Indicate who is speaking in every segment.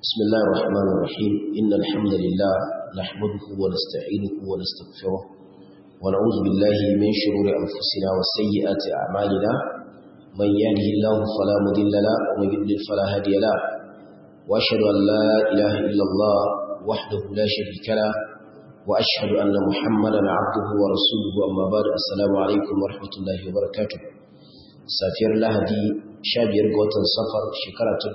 Speaker 1: بسم الله الرحمن الرحيم إن الحمد لله نحمده ونستعينه ونستغفره ونعوذ بالله من شرور أنفسنا وسيئات أعمالنا من يهده الله فلا مضل له ومن يضلل فلا هادي له وأشهد أن لا إله إلا الله وحده لا شريك له وأشهد أن محمدا عبده ورسوله أما بعد السلام عليكم ورحمة الله وبركاته safiyar lahadi 15 ga watan safar shekara ta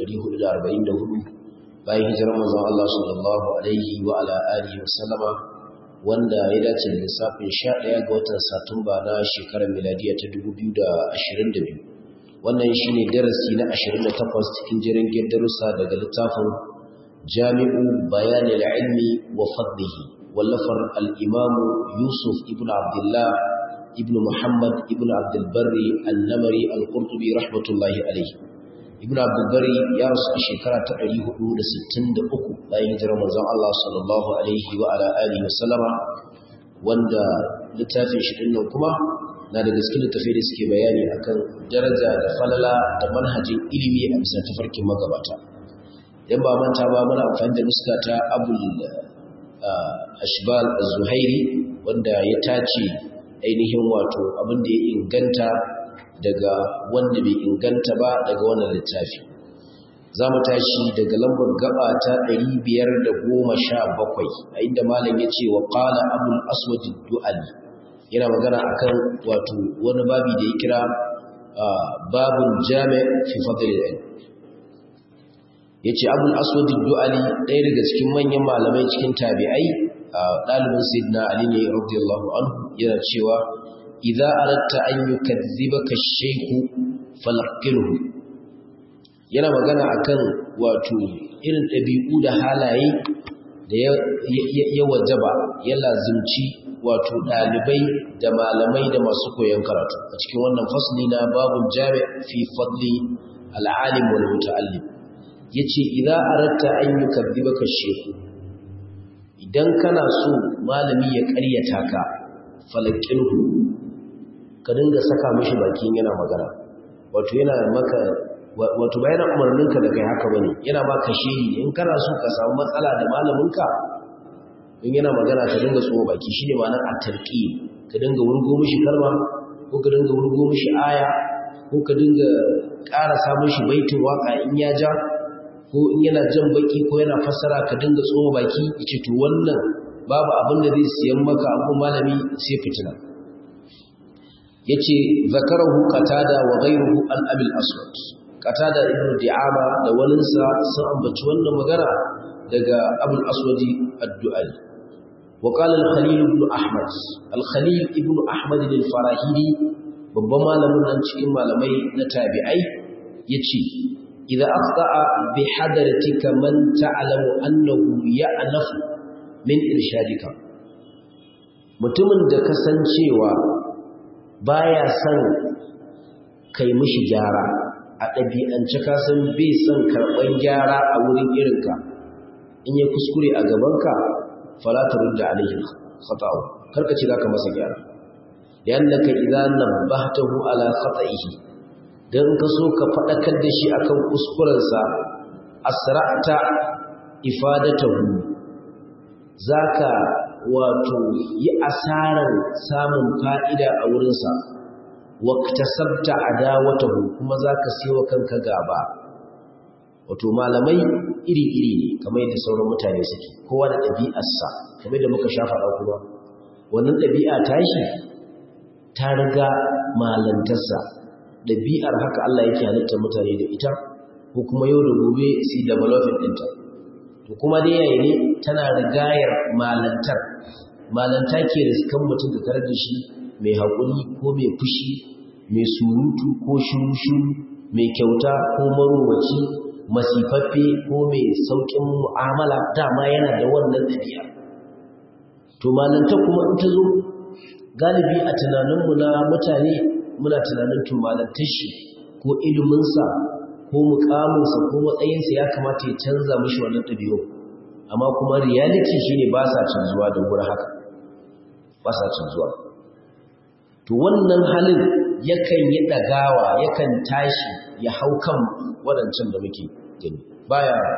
Speaker 1: 1444 bayan hijirar manzon Allah sallallahu alaihi wa ala alihi wa sallama wanda ya dace da lissafin 11 ga watan satumba na shekarar miladiya ta 2022 wannan shine darasi na 28 cikin jirin darussa daga littafin jami'u bayanil ilmi wa fadlihi wallafar al-imam Yusuf ibn Abdullah ibn Muhammad ibn Abdul Barri al-Namari al-Qurtubi rahmatullahi alayhi ibn Abdul Barri ya rasu shekara ta 463 bayan hijirar manzon Allah sallallahu alaihi wa ala alihi wasallama wanda littafin shi dinnan kuma na da gaske littafai da suke bayani akan daraja da falala da manhajin ilimi a bisa tafarkin magabata idan ba manta ba muna amfani da nuska ta Abul Ashbal az-Zuhairi wanda ya tace ainihin wato abin da ya inganta daga wanda bai inganta ba daga wannan littafi za mu tashi daga lambar gaba ta 517 a inda malam ya ce wa ƙala abul aswad du'ali yana magana akan wato wani babi da ya kira babun jami' fi fadl al yace abul aswad du'ali ɗaya daga cikin manyan malamai cikin tabi'ai ɗalibin sayyidina ali ne radiyallahu anhu yana cewa idza aratta an yukadzibaka ash-shaykhu falaqilhu yana magana akan wato irin ɗabi'u da halaye da ya wajaba ya lazimci wato ɗalibai da malamai da masu koyon karatu a cikin wannan fasli na babun jami' fi fadli al-alim wal muta'allim yace idza aratta an yukadzibaka ash-shaykhu idan kana so malami ya ƙaryata ka falakilhu ka dinga saka mishi bakin yana magana wato yana maka wato ba yana umarninka da kai haka bane yana maka shehi in kana so ka samu matsala da malaminka in yana magana ka dinga tsoho baki shine ma'anar at-tarqi ka dinga wurgo mishi kalma ko ka dinga wurgo mishi aya ko ka dinga ƙara samun shi baitin waka in ya ja ko in yana jan baki ko yana fassara ka dinga tsoho baki yace to wannan babu abin da zai siyan maka abu malami sai fitina yace zakarahu qatada wa ghayruhu an abil aswad qatada ibn di'ama da walinsa sun ambaci wannan magana daga abul aswadi ad-du'ali wa qala al-khalil ibn ahmad al-khalil ibn ahmad al-farahidi babban malamin nan cikin malamai na tabi'ai yace إذا أخطأ بحضرتك من تعلم أنه يأنف من إرشادك mutumin da kasancewa baya son kai mishi gyara a ɗabi'ance ka san bai son karɓar gyara a wurin irinka in ya kuskure a gabanka falatarun da alaihi khata'u karka ce za ka masa gyara yannaka idan nabbahtahu ala khata'ihi don ka so ka faɗakar da shi akan kuskurensa asra'ta ifadatahu zaka wato yi asarar samun fa'ida a wurinsa waktasabta adawatahu kuma zaka siyo kanka gaba wato malamai iri-iri ne kamar yadda sauran mutane suke kowa da ɗabi'arsa kamar da muka sha faɗa kuma wannan ɗabi'a tashi ta riga malantarsa ɗabi'ar haka Allah yake halittar mutane da ita ko kuma yau da gobe su developing ɗinta to kuma dai yayi ne tana rigayar malantar malanta ke riskan mutum da tare da shi mai haƙuri ko mai fushi mai surutu ko shushu mai kyauta ko marowaci masifaffe ko mai sauƙin mu'amala dama yana da wannan ɗabi'a to malanta kuma in ta zo galibi a tunaninmu na mutane muna tunanin tumalantar shi ko iliminsa ko mukaminsa ko matsayinsa ya kamata ya canza mashi wannan ɗabi'u amma kuma reality shine ba sa canzuwa da wuri haka ba sa canzuwa to wannan halin yakan yi ɗagawa yakan tashi ya hau kan waɗancan da muke gani baya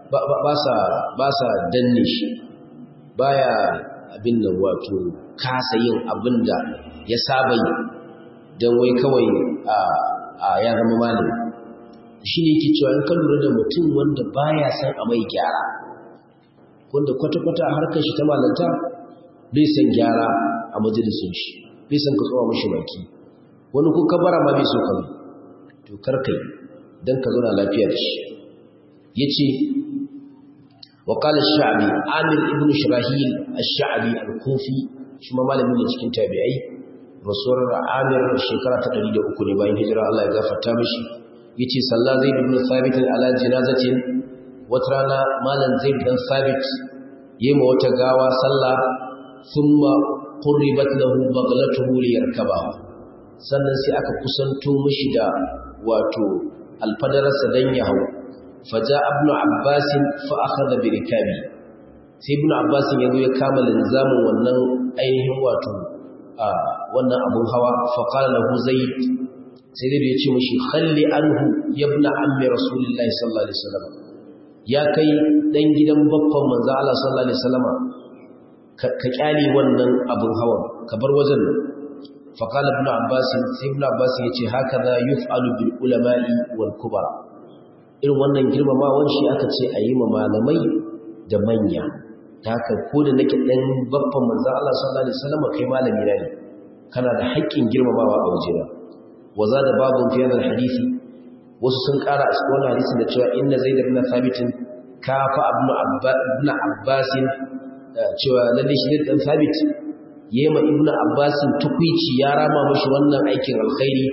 Speaker 1: ba sa danne shi baya abin da wato kasa yin abin da ya saba yi don wai kawai a ya zama malami shi ne yake cewa in ka lura da mutum wanda baya san a mai gyara wanda kwata-kwata a harkar shi ta malanta bai san gyara a majalisun shi bai san ka tsawa mashi baki wani ko kabara ma bai so ka to karkai don ka zauna lafiya da shi ya ce وقال الشعبي عامر ابن شراحيل الشعبي الكوفي شما malami ne cikin tabi'ai rasuwar Amir shekara ta 103 ne bayan hijira Allah ya gafarta mishi yace salla Zaid ibn Thabit ala janazatin watrana malan Zaid dan Thabit yema wata gawa salla thumma qurribat lahu baghlatuhu liyarkaba sannan sai aka kusanto mishi da wato alfadarsa dan ya hawo faja ibn abbas fa akhadha bi rikabi sai ibn abbas ya zo ya kama linzamin wannan ainihin wato wannan abun hawa fa qala lahu zaid sai dai ya ce mishi khalli anhu ya ibn ammi rasulullahi sallallahu alaihi wasallam ya kai dan gidan babban manzo Allah sallallahu alaihi wasallam ka kyale wannan abun hawa ka bar wajen nan fa qala ibn abbas sai ibn abbas ya ce hakaza yuf'alu bil ulama'i wal kubara irin wannan girmamawan shi aka ce a yi ma malamai da manya ta haka ko da nake ɗan babban manzan Allah sallallahu Alaihi wasallam kai malami na ne kana da haƙƙin girmamawa a wajena waza da babu fiye da hadisi wasu sun ƙara a cikin wannan hadisin da cewa inna zai da ibn sabitin kafa ibn abbasin cewa lalle shi ne ɗan sabit yema ibn abbasin tukwici ya rama mashi wannan aikin alkhairi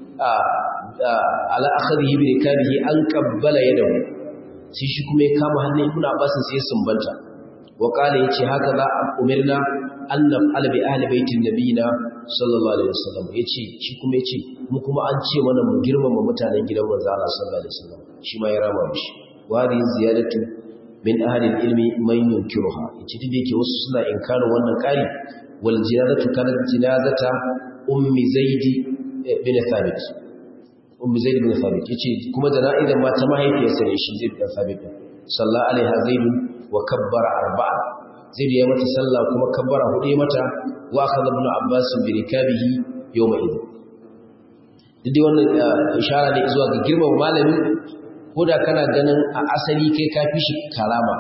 Speaker 1: ala akhadhihi bi rikabihi an qabbala yadahu sai shi kuma ya kama hannun ibnu abbas sai sumbanta wa qala yace haka za a umirna an naf'ala bi ahli baitin nabiyina sallallahu alaihi wasallam yace shi kuma yace mu kuma an ce mana mu girmama mutanen gidan manzo Allah sallallahu alaihi wasallam shi ma ya rama mishi wa hadhihi ziyadatu min ahli ilmi man yunkiruha yace duk yake wasu suna inkarin wannan kari wal jinazatu kanat jinazata ummi zaidi bin thabit ummi zaid bin thabit yace kuma jana'izar ma ta mahaifiyarsa ne shi zaid bin thabit sallallahu alaiha zaid wa kabbara arba'a zaid ya mata sallah kuma kabbara hudu ya mata wa akhadha ibn abbas bi rikabihi yawma idh duk wannan ishara ne zuwa ga girman malami ko da kana ganin a asali kai ka fi shi karama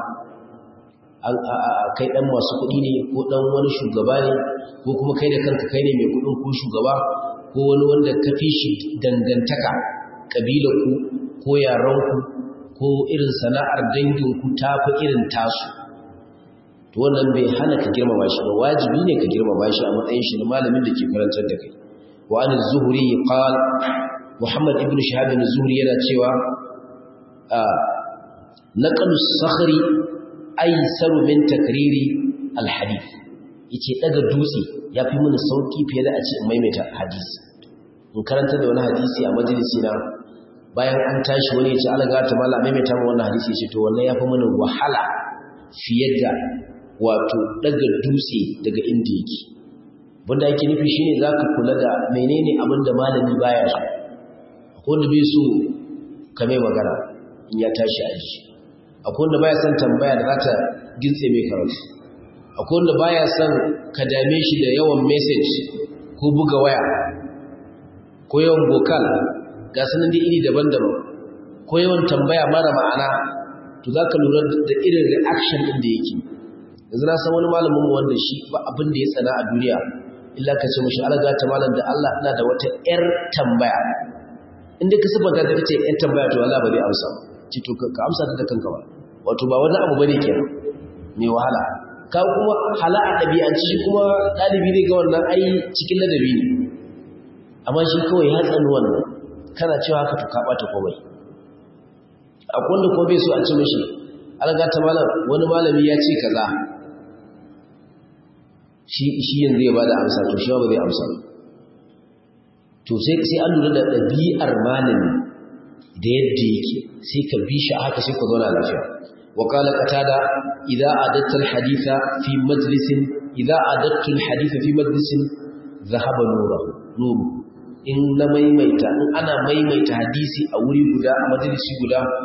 Speaker 1: kai dan masu kuɗi ne ko dan wani shugaba ne ko kuma kai da kanka kai ne mai kuɗin ko shugaba ko wani wanda ka fi shi dangantaka ƙabilarku ko yaranku ko irin sana'ar danginku ta fi irin tasu to wannan bai hana ka girmama shi ba wajibi ne ka girmama shi a matsayin shi na malamin da ke karantar da kai wa an zuhri qal muhammad ibn shahab ibn zuhri yana cewa naqalu sakhri aysaru min takriri alhadith yace daga dutse yafi mini sauki fiye da a ce maimaita hadisi in karanta da wani hadisi a majalisi na bayan an tashi wani ya ce alaga ta mala maimaita mu wannan hadisi ya ce to wannan yafi mini wahala fiye da wato daga dutse daga inda yake bunda yake nufi shine zaka kula da menene abin da malami baya so akwai wanda bai so ka mai magana in ya tashi aji akwai wanda baya son tambaya da za ta gintse mai karatu akwai wanda baya son ka dame shi da yawan message ko buga waya ko yawan bokal ga sanin da iri daban-daban ko yawan tambaya mara ma'ana to za ka lura da irin reaction ɗin da yake yanzu na san wani malamin wanda shi ba abin da ya tsana a duniya illa ka ce mashi alaga ta malam da Allah ina da wata ƴar tambaya inda ka sabanta ta ce ƴar tambaya to Allah ba zai amsa ci to ka amsa ta da kanka ba wato ba wani abu bane kenan mai wahala ka kuma hala a ɗabi'anci shi kuma ɗalibi ne ga wannan ai cikin ladabi ne amma shi kawai ya tsani wannan kana cewa haka to ka ɓata komai akwai wanda kuma bai so a ci mashi alaga ta malam wani malami ya ce kaza shi shi yanzu ya bada amsa to shi ba zai amsa to sai sai an lura da ɗabi'ar malami da yadda yake sai ka bi shi haka sai ka zauna lafiya wa qala qatada idza adatta alhaditha fi majlisin idza adattu alhaditha fi majlisin dhahaba nuru nuru in na maimaita in ana maimaita hadisi a wuri guda a majalisi guda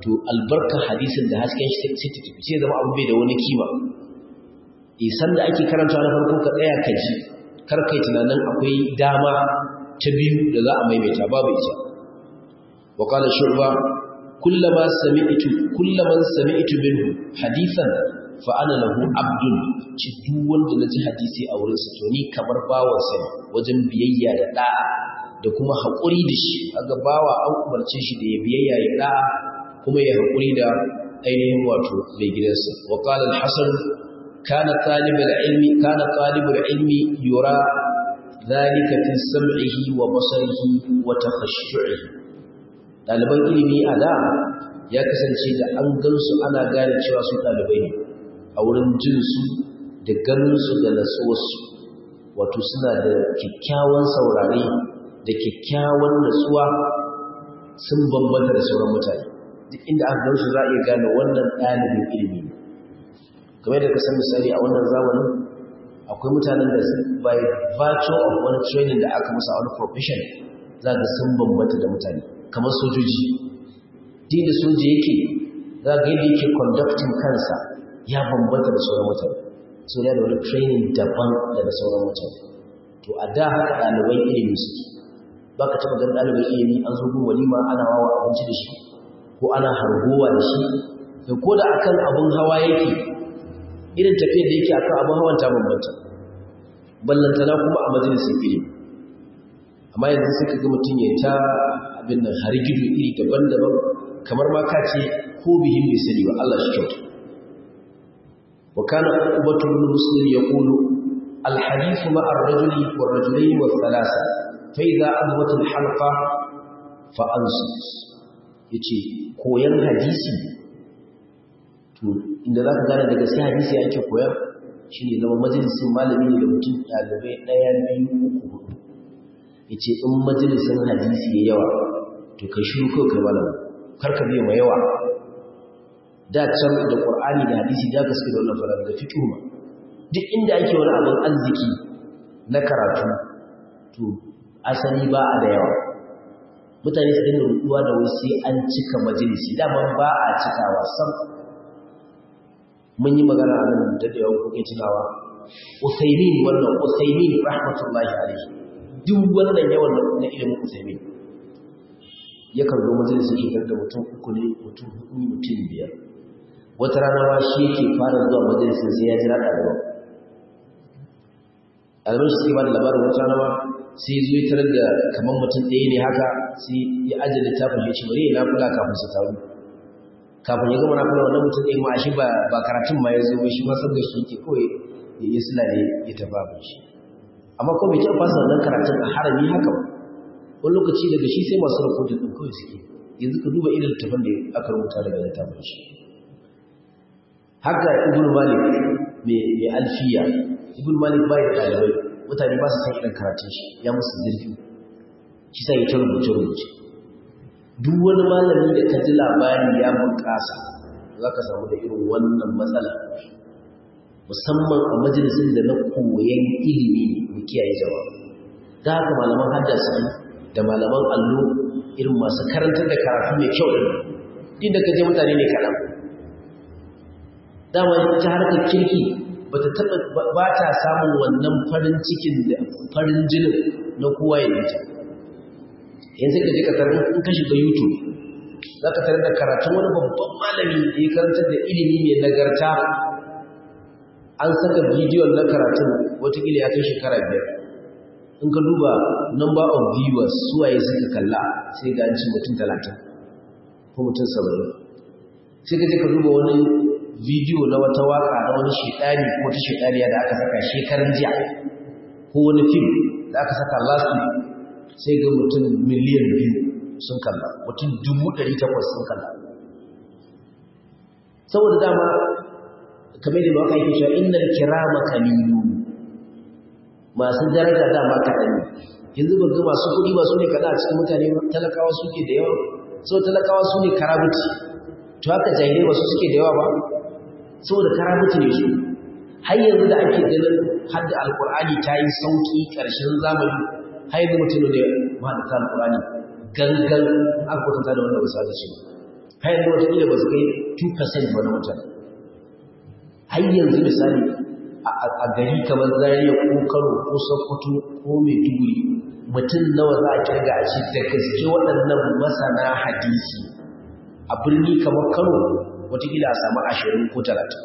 Speaker 1: to albarka hadisin da hasken shi sai ta tafi sai zama abu bai da wani kima isan da ake karanta na farko ka tsaya ka ji kar kai tunanin akwai dama ta biyu da za a maimaita babu ita wa qala shurba kullama sami'tu kullaman sami'tu minhu hadithan fa ana lahu abdun ci duk wanda naji hadisi a wurin sa to ni kamar bawan sa wajen biyayya da da'a da kuma haƙuri da shi kaga bawa an umarce shi da ya biyayya ya da'a kuma ya haƙuri da ainihin wato mai gidansa wa qala al-hasan kana talib al-ilmi kana talib al-ilmi yura dhalika fi sam'ihi wa basarihi wa takhashshu'ihi daliban ilimi a da ya kasance da an gansu ana gane cewa su dalibai ne a wurin jin su da ganin su da natsuwarsu wato suna da kyakkyawan saurare da kyakkyawan natsuwa sun bambanta da sauran mutane duk inda aka gan su za a iya gane wannan ɗalibin ilimi ne kamar da ka san misali a wannan zamanin akwai mutanen da by virtue of wani training da aka musa wani profession za ga sun bambanta da mutane kamar sojoji din da soja yake za ga yadda yake conducting kansa ya bambanta da sauran mutane so da wani training daban da sauran mutane to a da haka ɗaliban ilimi suke ba ka taɓa ganin ɗalibin ilimi an zo gun walima ana wawa abinci da shi ko ana hargowa da shi da ko da akan abun hawa yake irin tafiyar da yake akan abun hawan ta bambanta ballantana kuma a majalisar ilimi amma yanzu sai ka ga mutum ya ta abin nan har gido iri daban-daban kamar ma ka ce ko bihin bai sani ba Allah shi kyauta wa kana ubatu bin muslim yaqulu al hadith ma ar-rajuli wa ar-rajulayn wa thalatha fa idha adwat al halqa fa ansit yace koyan hadisi to inda zaka gane daga sai hadisi ake koyar shine zama majalisin malami ne da mutum dalibai daya biyu uku hudu yace in majalisin hadisi ya yawa to kai shiru kai kai malami karka biye ma yawa da can da qur'ani da hadisi da gaske da wannan fara da fiqh ma duk inda ake wani abin arziki na karatu to asali ba a da yawa mutane su dinga ruduwa da wai sai an cika majalisi dama ba a cikawa sam mun yi magana a nan da da yawan kuke tunawa Usaimin wannan Usaimin rahmatullahi alaihi duk wannan yawan na ilimin Usaimin yakan zo majalisun shekar da mutum uku ne mutum hudu mutum biyar wata rana ma shi yake fara zuwa majalisun sai ya jira ɗaliban ɗaliban shi suke ba da labarin wata rana ma sai zo ya tarar da kamar mutum ɗaya ne haka sai ya ajiye littafin ya ce bari ya nafula kafin su taru kafin ya gama nafula wannan mutum ɗaya ma shi ba karatun ma ya zo shi ma sabda shi yake kawai ya yi sila ne ya tafi abin shi amma ko bai taɓa fasa wannan karatun a harami haka ba wani lokaci daga shi sai masu rahoton ɗin kawai suke yanzu ka duba irin littafin da aka rubuta daga littafin shi haka ibn malik mai alfiya ibn malik bai da ɗalibai mutane ba su san irin karatun shi ya musu zirfi shi sa ya ta rubuce rubuce duk wani malami da ka ji labari ya bunƙasa za ka samu da irin wannan matsala musamman a majalisin da na koyan ilimi mu kiyaye jama'a da haka malaman haddasa da malaman allo irin masu karantar da karatu mai kyau din da kaje mutane ne kaɗan dama ta harkar kirki ba ta taɓa ba ta samun wannan farin cikin da farin jinin na kowa ya yi yanzu ka je ka tarar in ka shiga youtube za ka tarar da karatun wani babban malami da ya karantar da ilimi mai nagarta an saka bidiyon na karatun watakila ya kai shekara biyar in ka duba number of viewers suwaye suka kalla sai ga ci mutum talatin ko mutum saba'in sai ka je ka duba wani bidiyo na wata waka na wani shekari ko wata shekariya da aka saka shekaran jiya ko wani fim da aka saka last week sai ga mutum miliyan biyu sun kalla mutum dubu ɗari takwas sun kalla saboda dama kamar da mawaka yake cewa innal kirama kalilu masu daraja dama kaɗan ne yanzu ba ga masu kuɗi ba su ne kaɗa a cikin mutane ba talakawa suke da yawa sau talakawa su ne karabuti to haka jahilai ba su suke da yawa ba saboda karabuti ne su har yanzu da ake ganin hadda alkur'ani ta yi sauƙi ƙarshen zamani har yanzu mutum ne mahaɗata alkur'ani gangan aka kwatanta da wanda wasu da shi har yanzu wataƙila ba su kai 2% wani mutane har yanzu misali a gari kamar zariya ko kano ko sokoto ko maiduguri mutum nawa za a kirga a ce da gaske waɗannan masana hadisi a birni kamar kano watakila a samu ashirin ko talatin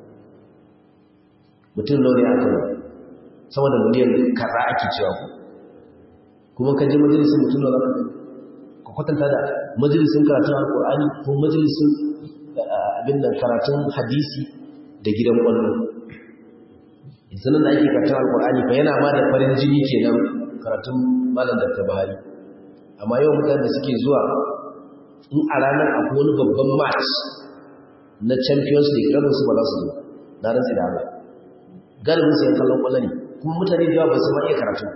Speaker 1: mutum nawa ne a kano sama da miliyan kaza ake cewa ku kuma ka je majalisun mutum nawa za ka kwatanta da majalisun karatun alkur'ani ko majalisun abin da karatun hadisi da gidan ƙwallo sanan da ake karatun alkur'ani fa yana ma da farin jini kenan karatun malam da tabari amma yau mutane da suke zuwa in a ranar akwai wani babban match na champions league rabin su ba za su zo na rantsi da Allah galibin su yan kallon kwallo ne kuma mutane da yawa ba su ma iya karatu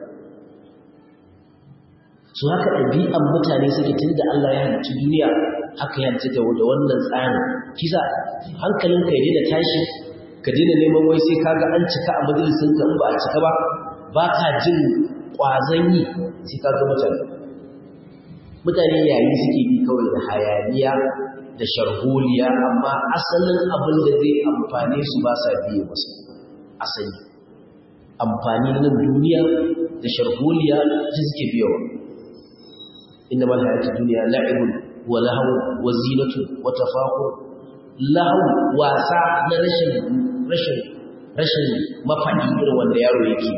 Speaker 1: su haka ɗabi'an mutane suke tun da Allah ya halicci duniya haka ya halicci da wannan tsarin kisa hankalin ka ya daina tashi ka daina neman wai sai kaga an cika a majalisin ka in ba a cika ba ba ka jin ƙwazon yi sai ka ga mutane mutane yayi suke bi kawai da hayaniya da sharholiya amma asalin abin da zai amfane su ba sa biye masu asali amfani na duniya da sharholiya da suke biyawa inna mal hayatu duniya la'ibun wa lahu wa zinatu wa tafakhur lahu wasa na rashin rashin rashin mafadi irin wanda yaro yake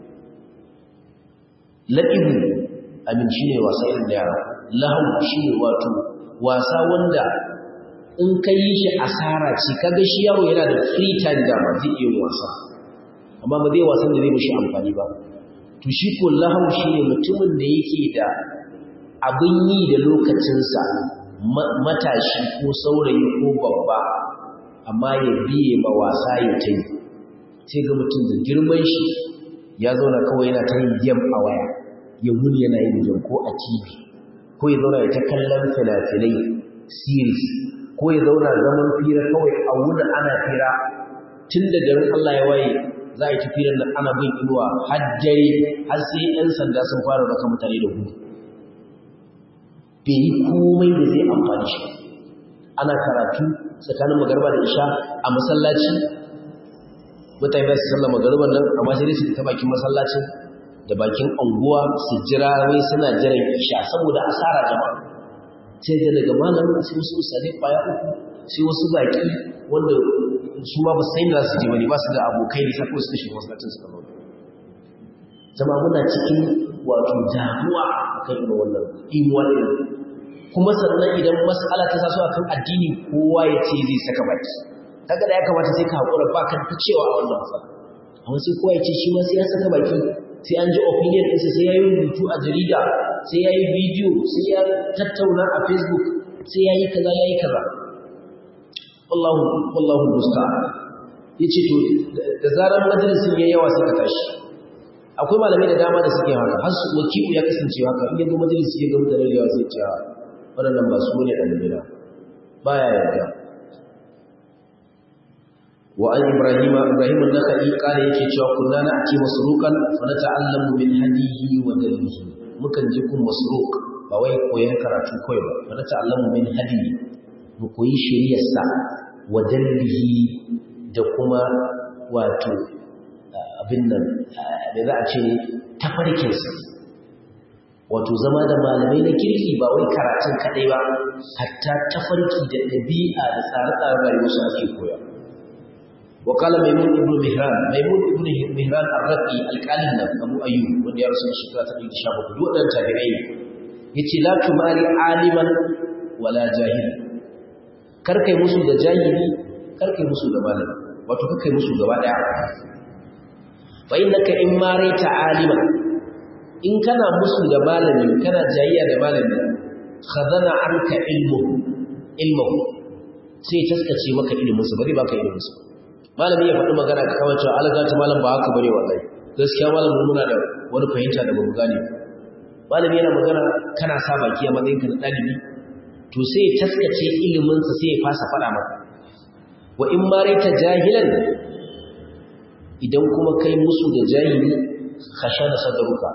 Speaker 1: la'ibu amin shine wasa irin da yaro lahu shine wato wasa wanda in ka yi shi asara ce kaga shi yaro yana da free time da ba zai iya wasa amma ba zai wasan da zai mishi amfani ba to shi ko lahu shine mutumin da yake da abin yi da lokacinsa matashi ko saurayi ko babba amma ya biye ma wasa ya ta yi sai ga mutum da girman shi ya zauna kawai yana ta yin game a waya ya wuni yana yin game ko a tv ko ya zauna ya ta kallon fina-finai series ko ya zauna zaman fira kawai a wuni ana fira tun da garin Allah ya waye za a yi tafiyan nan ana bin inuwa har dare har sai 'yan sanda sun fara raka mutane da gudu bai yi komai da zai amfani shi ana karatu tsakanin magarba da isha a masallaci mutane za su sallar magarban nan amma sai dai su ta bakin masallacin da bakin anguwa su jira wai suna jiran isha saboda asara jama'a sai da daga malam sai wasu usale kwaya uku sai wasu baki wanda su ma ba su sai da su je bane ba su da abokai ne sai su shiga masallacin su kallon jama'a muna cikin wato damuwa akan irin wannan imuwa din kuma sannan idan mas'ala ta taso akan addini kowa ya ce zai saka baki kaga da ya kamata sai ka hakura ba ka ta cewa a wannan matsala amma sai kowa ya ce shi ma sai ya saka baki sai an ji opinion ɗinsa sai ya yi rubutu a jarida sai ya yi bidiyo sai ya tattauna a facebook sai ya yi kaza ya yi kaza wallahu wallahu musta'an yace to da zarar majalisin yayi yawa sai ka tashi akwai malamai da dama da suke haka har su wakilu ya kasance haka in yanzu majalisi ya ga mutane da yawa sai ce waɗannan ba su ne ɗalibina ba ya yarda wa an ibrahima ibrahim an-nakhai kare yake cewa kunna na ake masruqan fa nata'allamu min hadihi wa dalbihi mukan je kun masruq ba wai koyan karatu kai ba fa nata'allamu min hadihi mu koyi shari'arsa wa dalbihi da kuma wato abin nan da za a ce tafarkinsa wato zama da malamai na kirki ba wai karatun kaɗai ba hatta tafarki da ɗabi'a da tsare-tsaren rayuwarsu ake koya wakala maimun ibn mihran maimun ibn mihran ar-raqi alƙalin nan abu ayyub wanda ya rasu shekara ta 117 duk wadannan tabi'ai ne yace la tumari aliman wala jahil kar kai musu da jahili kar kai musu da malami wato kar kai musu gaba daya fa innaka in marita aliman in kana musu da malami kana jayayya da malami khadana anka ilmu ilmu sai taskace maka ilimin sa bari baka ilimin sa malami ya faɗi magana ka kawai cewa alaga ta malam ba haka bane wallahi gaskiya malamin muna da wani fahimta da bamu gane malami yana magana kana sa baki a matsayin ka na dalibi to sai taskace ilimin sa sai ya fasa faɗa maka wa in marita jahilan idan kuma kai musu da jahili khashana sadruka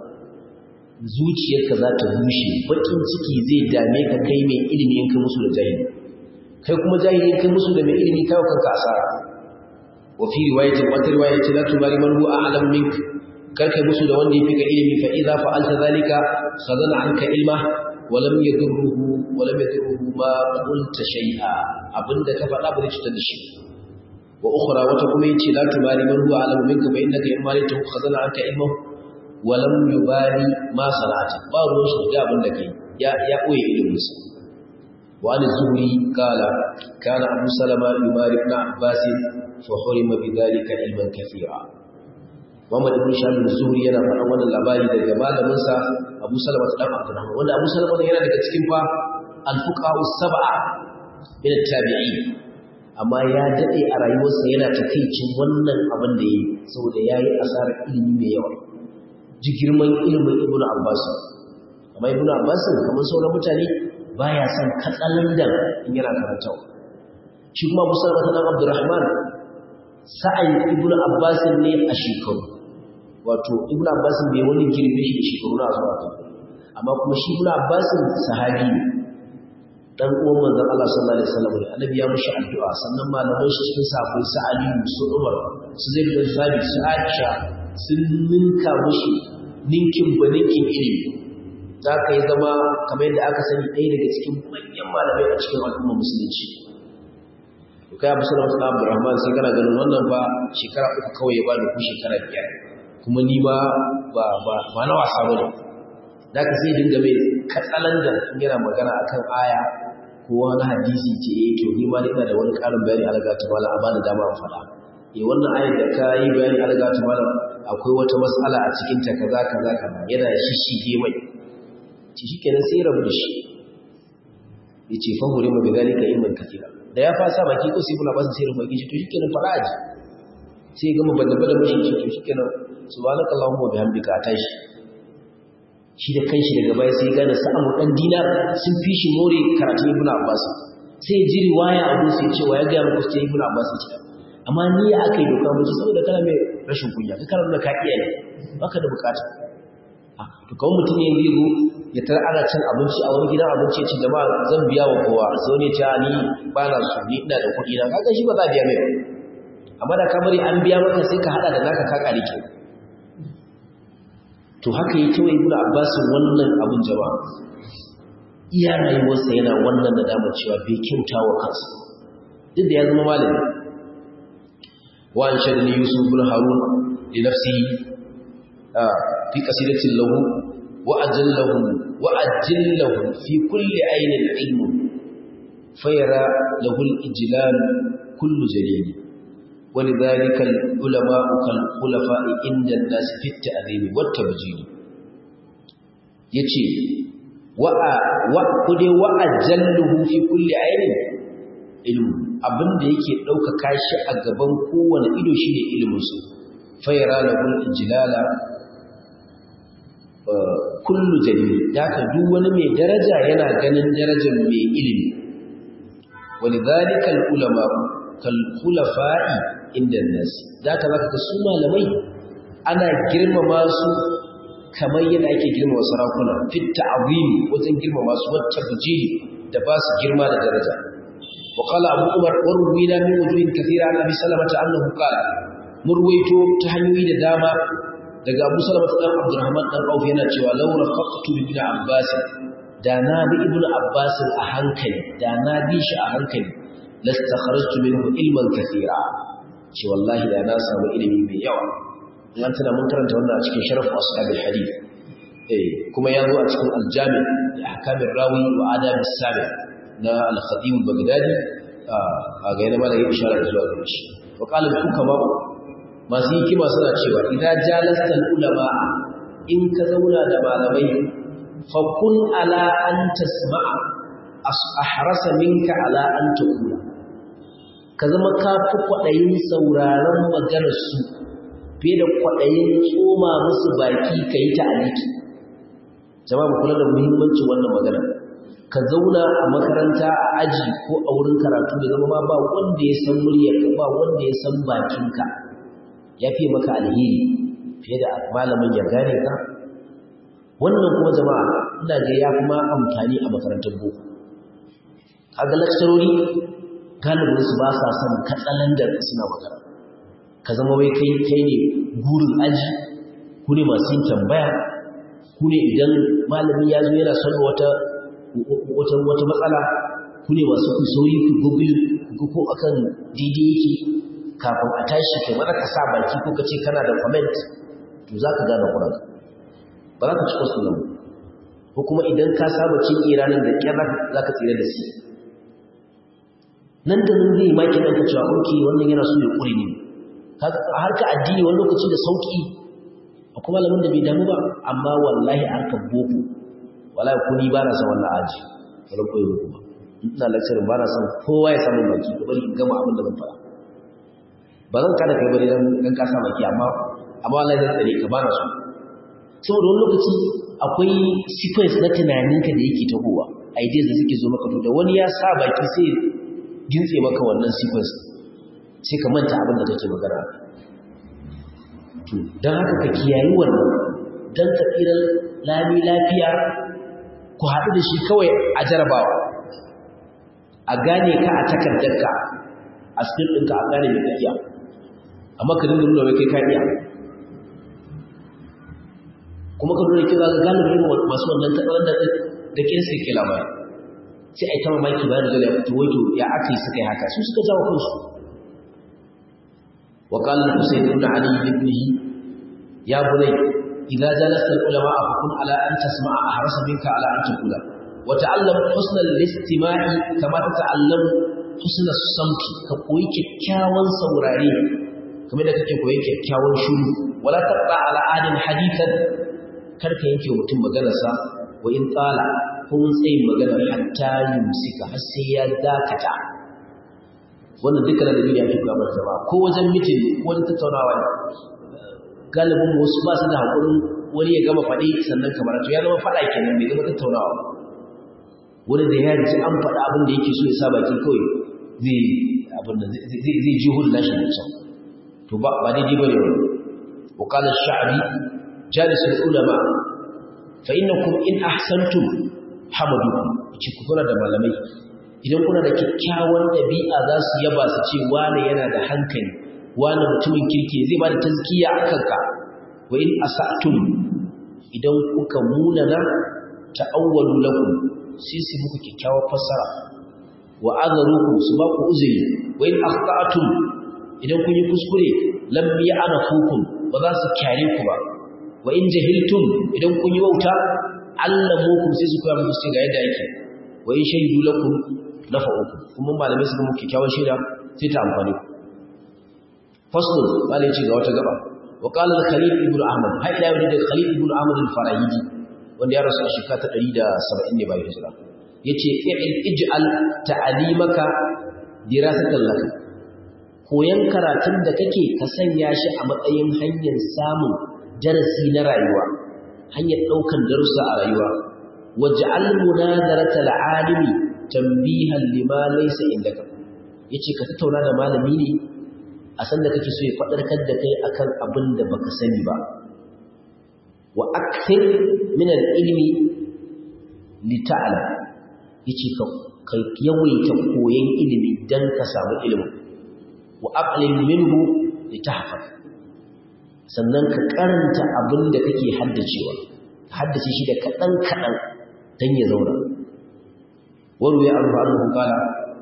Speaker 1: zuciyarka za ta bushe bakin ciki zai dame ka kai mai ilimi in kai musu da jahili kai kuma jahili kai musu da mai ilimi kai kanka asara wa fi riwayatin wata riwaya ce la tumari man huwa a'lam mink kar kai musu da wanda yafi ka ilimi fa idza fa'alta zalika khadana anka ilma wa lam yadurruhu wa lam yadurruhu ma qulta shay'a abinda ka faɗa ba zai cutar da shi wa ukhra wata kuma yace la tumari man huwa a'lam minka fa innaka in malita khadana anka ilma wa lam yubali ma sana'ata ba ruwan shi da abin da kai ya ya koyi iliminsa وعن الزهري قال كان أبو سلمة يماري ابن عباس فحرم بذلك علما كثيرا Muhammad ibn Shahab az-Zuhri yana faɗan wannan labari daga malamin sa Abu Salama dan Abdurrahman wanda Abu Salama yana daga cikin fa al-fuqaha sab'a min at-tabi'in amma ya dade a rayuwarsa yana takeicin wannan abin da yayi saboda yayi asarar ilimi mai yawa ji girman ilimin Ibn Abbas amma Ibn Abbas kamar sauran mutane baya son katsalandan in yana karantawa shi kuma Abu Salama dan Abdurrahman sa'ayin Ibn Abbas ne a shekaru wato Ibn Abbas bai wani girbe shi da shekaru na zuwa amma kuma shi Ibn Abbas sahabi ne dan uwan manzon Allah sallallahu alaihi wasallam ne annabi ya mushi addu'a sannan malaman shi cikin sahabbai su Ali su Umar su Zaid bin Thabit su Aisha sun ninka mushi ninkin baninkin ilimi za ka yi zama kamar yadda aka sani ɗaya daga cikin manyan malamai a cikin al'ummar musulunci to kai abu sallallahu alaihi Abdurrahman sai kana ganin wannan ba shekara uku kawai ya bani ku shekara biyar kuma ni ma ba ba ba na wasa bane da ka sai dinga mai katsalandan in yana magana akan aya ko wani hadisi ce eh to ni ma ina da wani ƙarin bayani alaga ta mala amma da dama faɗa eh wannan ayar da ka yi bayani alaga ta mala akwai wata mas'ala a cikin ta kaza kaza kaza yana shishige mai ce shi kenan sai rabu da shi ya ce fahimure ma bizalika ilmin kafira da ya fasa baki ko sai bula basu sai rabu baki to shi kenan fara aji sai gama bada bada mashi ce to shi kenan subhanaka allahumma wa bihamdika tashi shi da kanshi daga baya sai gane sa'amu dan dinar sun fi shi more karatu ibn abbas sai ji riwaya abu sai ce wa ya ga muku sai ibn abbas ce amma ni ya aka yi doka mu saboda kana mai rashin kunya ka karanta ka iya ne baka da bukata to kawai mutum ya yi ya tara ana cin abinci a wani gidan abinci ya ce jama'a zan biya wa kowa sai wani ce ni ba na so ni ina da kuɗi na kaga shi ba za a biya mai amma da kamar an biya maka sai ka hada da naka ka kare ke to haka yi kawai ibnu abbas wannan abun jama'a iya rayuwarsa yana wannan da damar cewa bai kyauta wa kansa duk da ya zama malami wa an shadani yusuf bin harun li nafsihi fi qasidatin lahu وأجله وأجله في كل عين علم فيرى له الإجلال كل جليل ولذلك العلماء كالخلفاء عند الناس في التأذيب والتبجيل يتي وأقود وأجله في كل عين علم abin da yake ɗaukaka shi a gaban kowane ido shi ne iliminsu fayara lahul ijlala kullu jalil daga duk wani mai daraja yana ganin darajar mai ilimi walidhalika ulama kal khulafa'i inda nas daga zaka ga su malamai ana girmama su kamar yadda ake girmama sarakuna fit ta'zim wajen girmama su wacce bujili da ba su girma da daraja wa qala abu umar warwina min wujuhin kathira an abi salamata annahu qala murwaito ta hanyoyi da dama daga Abu Salama dan Abdurrahman dan Auf yana cewa law rafaqtu bi ibn Abbas da na bi ibn Abbas a hankali da na bi shi a hankali lastakharajtu minhu ilman kathira ce wallahi da na samu ilimi mai yawa an tana mun karanta wannan a cikin sharaf ashabil hadith eh kuma ya zo a cikin aljami da ahkamir rawi wa adab as-sami na al-khatib al-baghdadi a ga yana ma da yin isharar zuwa gare shi wa qala al-hukama masu hikima suna cewa idan jalastal ulama in ka zauna da malamai fa kun ala an tasma'a ahrasa minka ala an taqula ka zama ka fi kwadayin sauraron maganar su fiye da kwadayin tsoma musu baki kai ta aliki jama'a kula da muhimmancin wannan magana ka zauna a makaranta a aji ko a wurin karatu da zama ba wanda ya san muryarka ba wanda ya san bakinka ya fi maka alheri fiye da malamin ya gane ka wannan kuma jama'a ina ga ya kuma amfani a makarantar boko kaga lakcarori galibin su ba sa son katsalandar suna magana ka zama wai kai kai ne gurin aji ku ne masu yin tambaya ku ne idan malami ya zo yana son wata wata wata matsala ku ne masu ku sauri ku google ku ko akan daidai yake kafin a tashi kai mana ka sa baki ko ka ce kana da comment to za ka gane kuran ba za ka ci kwasu nan ko kuma idan ka saba cin iranin da kyar za ka tsira da shi nan da nan zai maki ɗanka cewa oke wannan yana so ya ƙure ne a harka addini wani lokaci da sauƙi akwai malamin da bai damu ba amma wallahi harkar boko wallahi ko ni ba na son wannan aji wani koyi muku ba ina lecturing ba na son kowa ya samu baki ko bari in gama abin da zan fara ba zan kada kai bari dan ka sa baki amma amma wallahi zan tsare ka ba na so saboda wani lokaci akwai sequence na tunaninka da yake tahowa ideas da suke zo maka to da wani ya sa baki sai gintse maka wannan sequence sai ka manta abin da kake magana to don haka ka kiyayi wannan don ka tsira lami lafiya ku haɗu da shi kawai a jarabawa a gane ka a takardarka a cikin ɗinka a gane mai tafiya amma ka dinga nuna kai ka iya kuma ka nuna kira ga galibin masu wannan tattalin da da kin sai ke labari sai a yi ta mamaki bayan da ya fito wato ya aka yi suka yi haka su suka jawo kansu وقال الحسين بن علي لابنه يا بني إذا جلست العلماء فكن على أن تسمع أحرص منك على أن تقول وتعلم حسن الاستماع كما تتعلم حسن الصمت كقوي كيكاوان سوراري كما إذا كنت كقوي كيكاوان شروع ولا تقطع على عاد حديثا كرك ينكي ومتم مغنسا وإن طال هو سيد مغنى حتى يمسك حسيا ذاكتا wannan duka da dalili ake kula mata ba ko wajen mitin ko wajen tattaunawa ne galibin wasu ba su da hakurin wani ya gama faɗi sannan kamar to ya zama faɗa kenan bai zama tattaunawa wani da ya ji an faɗa abin da yake so ya sa baki kawai zai abin da zai ji hudu nashi da can to ba ba daidai bane wani wa qala ash-sha'bi jalis al-ulama fa innakum in ahsantum hamadukum ci ku da malamai idan kuna da kyakkyawan ɗabi'a za su yaba su ce wane yana da hankali wane mutumin kirki zai ba da tazkiya a kanka wa in asa'tum idan kuka munana ta'awwalu lakum sai su muku kyakkyawar fassara wa azarukum su ba ku uzuri wa in akhta'tum idan kun yi kuskure lam ya'nafukum ba za su kyare ku ba wa in jahiltum idan kun yi wauta allamukum sai su koya muku sai ga yadda yake wa in shahidu lakum nafa'uku kuma malamai suka muku kyakkyawan shaida sai ta amfani ku faslun malai ce ga wata gaba wa qala al-khalil ibn ahmad har ila yau da khalil ibn ahmad al-farahidi wanda ya rasu a shekara ta 170 ne bayan hijira yace ij'al ta'limaka dirasatan laka koyan karatun da kake ka sanya shi a matsayin hanyar samun darasi na rayuwa hanyar daukan darussa a rayuwa waj'al munazaratal alimi tambihan lima laysa indaka yace ka tattauna da malami ne a san da kake so ya fadarkar da kai akan abin da baka sani ba wa akthir min al-ilmi li ta'lam yace ka kai yawaita koyon ilimi dan ka samu ilimi wa aqlil minhu li tahfaz sannan ka karanta abin da kake haddacewa haddace shi da kadan kadan dan ya zauna وروي عنه أنه قال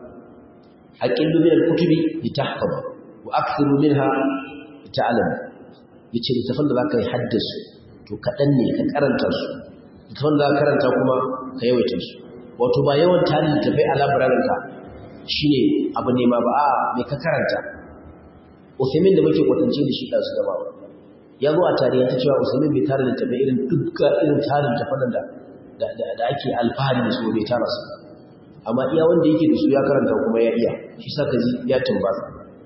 Speaker 1: أقل من الكتب لتحفظ وأكثر منها لتعلم yace littafin da zaka yi haddasu to kaɗan ne ka karanta su littafin da zaka karanta kuma ka yawaita su wato ba yawan tarin littafai a labararin ka shine abu ne ma ba a me ka karanta Usaimin da muke kwatance da shi da su gaba ya zo a tarihi ta cewa Usaimin bai tara littafai irin dukkan irin tarin littafan da da ake alfahari da su bai tara su amma iya wanda yake da su ya karanta kuma ya iya shi sa ka ji ya tumbasa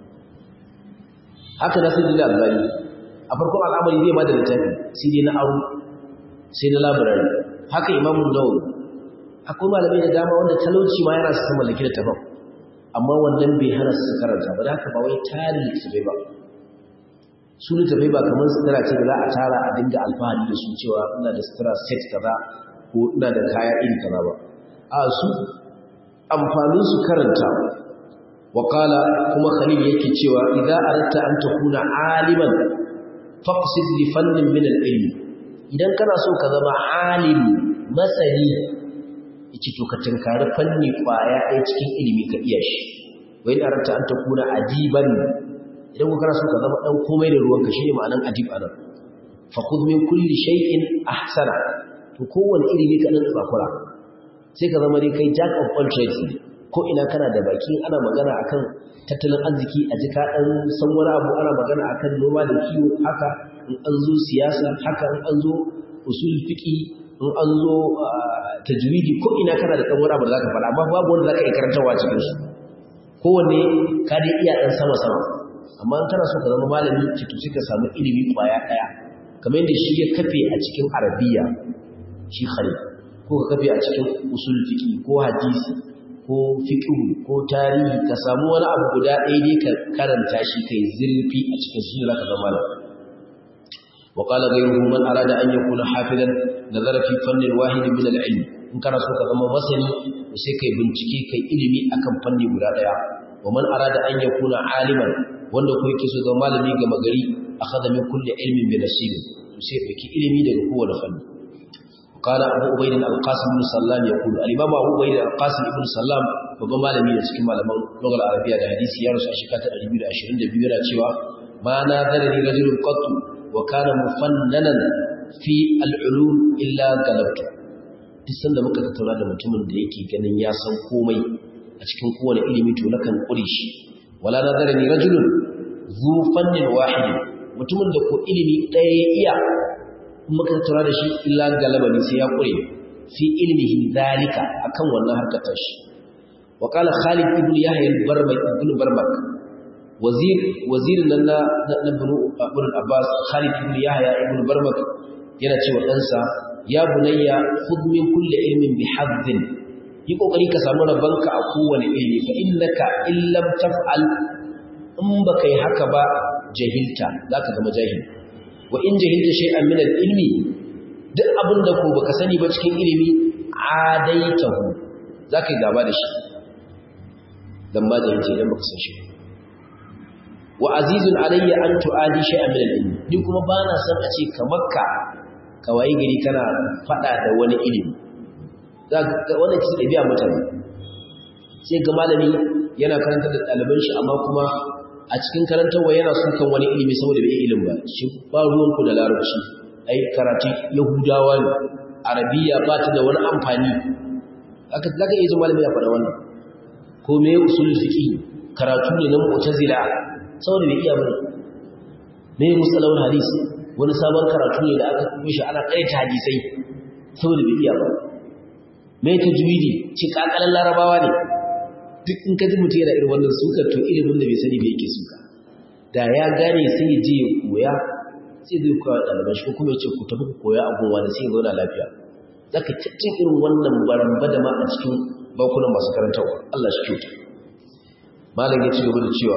Speaker 1: haka na sai da albani a farkon al'amari zai ba da littafi sai dai na aro sai na labarari haka imamun nawawi akwai malamai da dama wanda talauci ma yana su mallaki da tafan amma wannan bai hana su karanta ba da haka ba wai tarin littattafai ba su littattafai ba kamar sutura ce da za a tara a dinga alfahari da su cewa ina da sutura set kaza ko ina da kaya iri kaza ba a su amfanin su karanta wa qala kuma khalil yake cewa idza aratta an takuna aliman faqsid li fannin min al-ilm idan kana so ka zama alimi masani yace to ka tinkari fanni kwaya ɗaya cikin ilimi ka iya shi wa in aratta an takuna adiban idan ku kana so ka zama dan komai da ruwanka shine ma'anan adib anan faqud min kulli shay'in ahsana to kowanne ilimi ka dan tsakura sai ka zama dai kai jack of all trades ko ina kana da baki ana magana akan tattalin arziki a jika dan san wani abu ana magana akan noma da kiwo haka in an zo siyasa haka in an zo usul fiqi in an zo tajwidi ko ina kana da dan wani abu da zaka faɗa amma babu wanda zaka iya karantawa cikin su kowanne ka dai iya dan sama sama amma in kana so ka zama malami ki to ka samu ilimi kwaya daya kamar yadda shi ya kafe a cikin arabiya shi khalid ko ka kafe a cikin usul fiqi ko hadisi ko fiqh ko tarihi ka samu wani abu guda ɗaya dai ka karanta shi kai zurfi a cikin shi zaka zama malami wa qala ghayruhu man arada an yakuna hafizan nazara fi fannin wahid min al-ilm in kana so ka zama masani sai kai bincike kai ilimi akan fanni guda ɗaya wa man arada an yakuna aliman wanda ko yake so ga malami ga magari akhadha min kulli ilmin bi nasib sai fiki ilimi daga kowane fanni قال أبو عبيد القاسم بن سلام يقول الإمام أبو عبيد القاسم بن سلام babban malami da cikin malaman lugar arabiya da hadisi ya rasu a shekara 222 yana cewa ma na zarani rajulun qattu wa kana mufannanan fi al'ulum illa galabtu duk sanda muka tattauna da mutumin da yake ganin ya san komai a cikin kowane ilimi to nakan kure shi wala na zarani rajulun zu fannin wahidin mutumin da ko ilimi ɗaya ya iya muka tattauna da shi illa galaba ne sai ya kure fi ilmihi zalika akan wannan harkar tashi wa qala khalid ibn yahya al-barmak ibn barmak wazir wazir nan na ibn ibn abbas khalid ibn yahya ibn barmak yana cewa ɗansa ya bunayya khudh min kulli ilmin bi haddin yi kokari ka samu rabanka a kowane ilimi fa innaka illam taf'al in baka yi haka ba jahilta zaka zama jahili wa in jahilta shay'an min al-ilmi duk abinda ko baka sani ba cikin ilimi adaitahu zaka yi gaba da shi dan ma jahilta idan baka san shi wa azizun alayya an tu'adi shay'an min al-ilmi ni kuma bana san a ce kamar ka kawai gari kana fada da wani ilimi zaka wannan ce dabi'a mutane sai ga malami yana karanta da ɗaliban shi amma kuma a cikin karantarwa yana sukan wani ilimi saboda bai ilimi ba shi ba ruwanku da larabci ai karatu yahudawa ne arabiya ba ta da wani amfani haka zaka iya zama malami ya faɗa wannan ko me usulul fiqh karatu ne na mu'tazila saboda bai iya bane me musalawul hadis wani sabon karatu ne da aka kuma shi ana kaita hadisai saboda bai iya ba me tajwidi ci kakalan larabawa ne duk in ka ji mutum yana irin wannan sukar to ilimin da bai sani bai yake suka da ya gane sai ya je ya koya sai zai koya wa ɗaliban shi ko kuma ya ce ku tafi ku koya a gunwa da sai ya zauna lafiya za ka cikin irin wannan baramba da ma a cikin bankunan masu karantarwa Allah shi kyauta malam ya ci gaba da cewa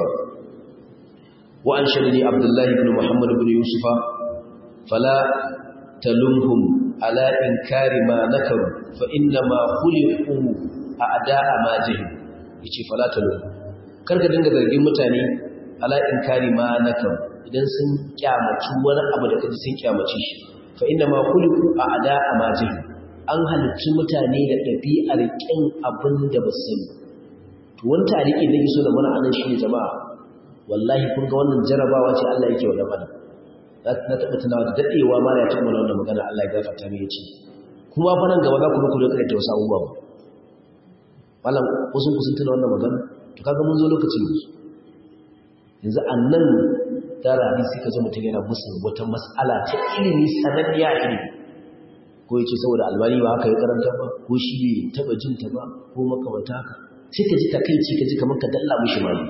Speaker 1: wa an shadani abdullahi ibn muhammad ibn yusufa fala talumhum ala inkari ma nakaru fa inna ma khuliqu a'da'a ma jahil yace fala talum kar ka dinga zargin mutane ala inkari ma nakam idan sun kyamaci wani abu da kaji sun kyamaci shi fa inna ma khuliqu a'da amajih an halicci mutane da dabi'ar kin abin da ba su sani to wani tariki da so da mana anan shine jama'a wallahi kun ga wannan jarabawa ce Allah yake wa dan na taɓa tunawa da daɗewa ma ya taɓa wannan magana Allah ya gafarta mai yace kuma fa nan gaba za ku ku da ta wasu abubuwa ba malam wasu ku sun tuna wannan magana to kaga mun zo lokacin yanzu yanzu annan tara hadisi kaje mutum yana musu wata mas'ala ta ilimi sananniya ilimi ko yace saboda albani ba haka ya karanta ba ko shi bai taba jin ta ba ko makamanta haka sai ka ji takeici ka ji kamar ka dalla mishi mali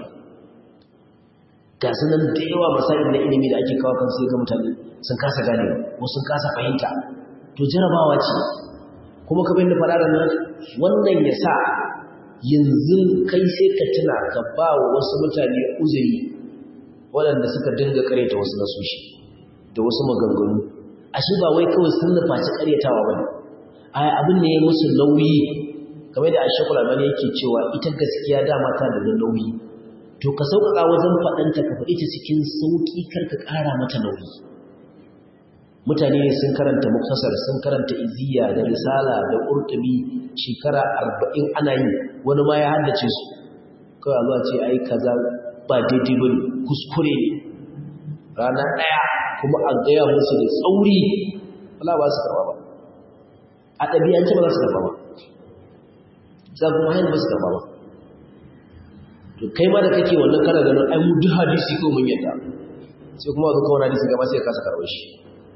Speaker 1: ga sanan da yawa masail na ilimi da ake kawo kan sai ga mutane sun kasa gane ko sun kasa fahimta to jarabawa ce kuma ka bayyana fara da nan wannan ya sa yanzu kai sai ka tuna ka ba wa wasu mutane uzuri waɗanda suka dinga karyata wasu nasoshi da wasu maganganu ashe ba wai kawai sun nufaci karyatawa ba ne a abin ne ya musu nauyi kamar da ashekul albani yake cewa ita gaskiya dama ta da nauyi to ka sauƙaƙa wajen faɗanta ka faɗi ta cikin sauƙi kar ka ƙara mata nauyi mutane ne sun karanta muktasar sun karanta iziya da risala da ƙurtubi shekara arba'in ana yi wani ma ya haddace su kawai zuwa ce ai kaza ba daidai ba ne kuskure ne rana ɗaya kuma a gaya musu da tsauri wala ba su karɓa ba a ɗabi'ance ba za su karɓa ba za kuma hanyar ba su karɓa ba to kai ma da kake wannan kana ganin ai mu duk hadisi ko mun yadda sai kuma zo kawai hadisi gaba sai ka kasa karɓar shi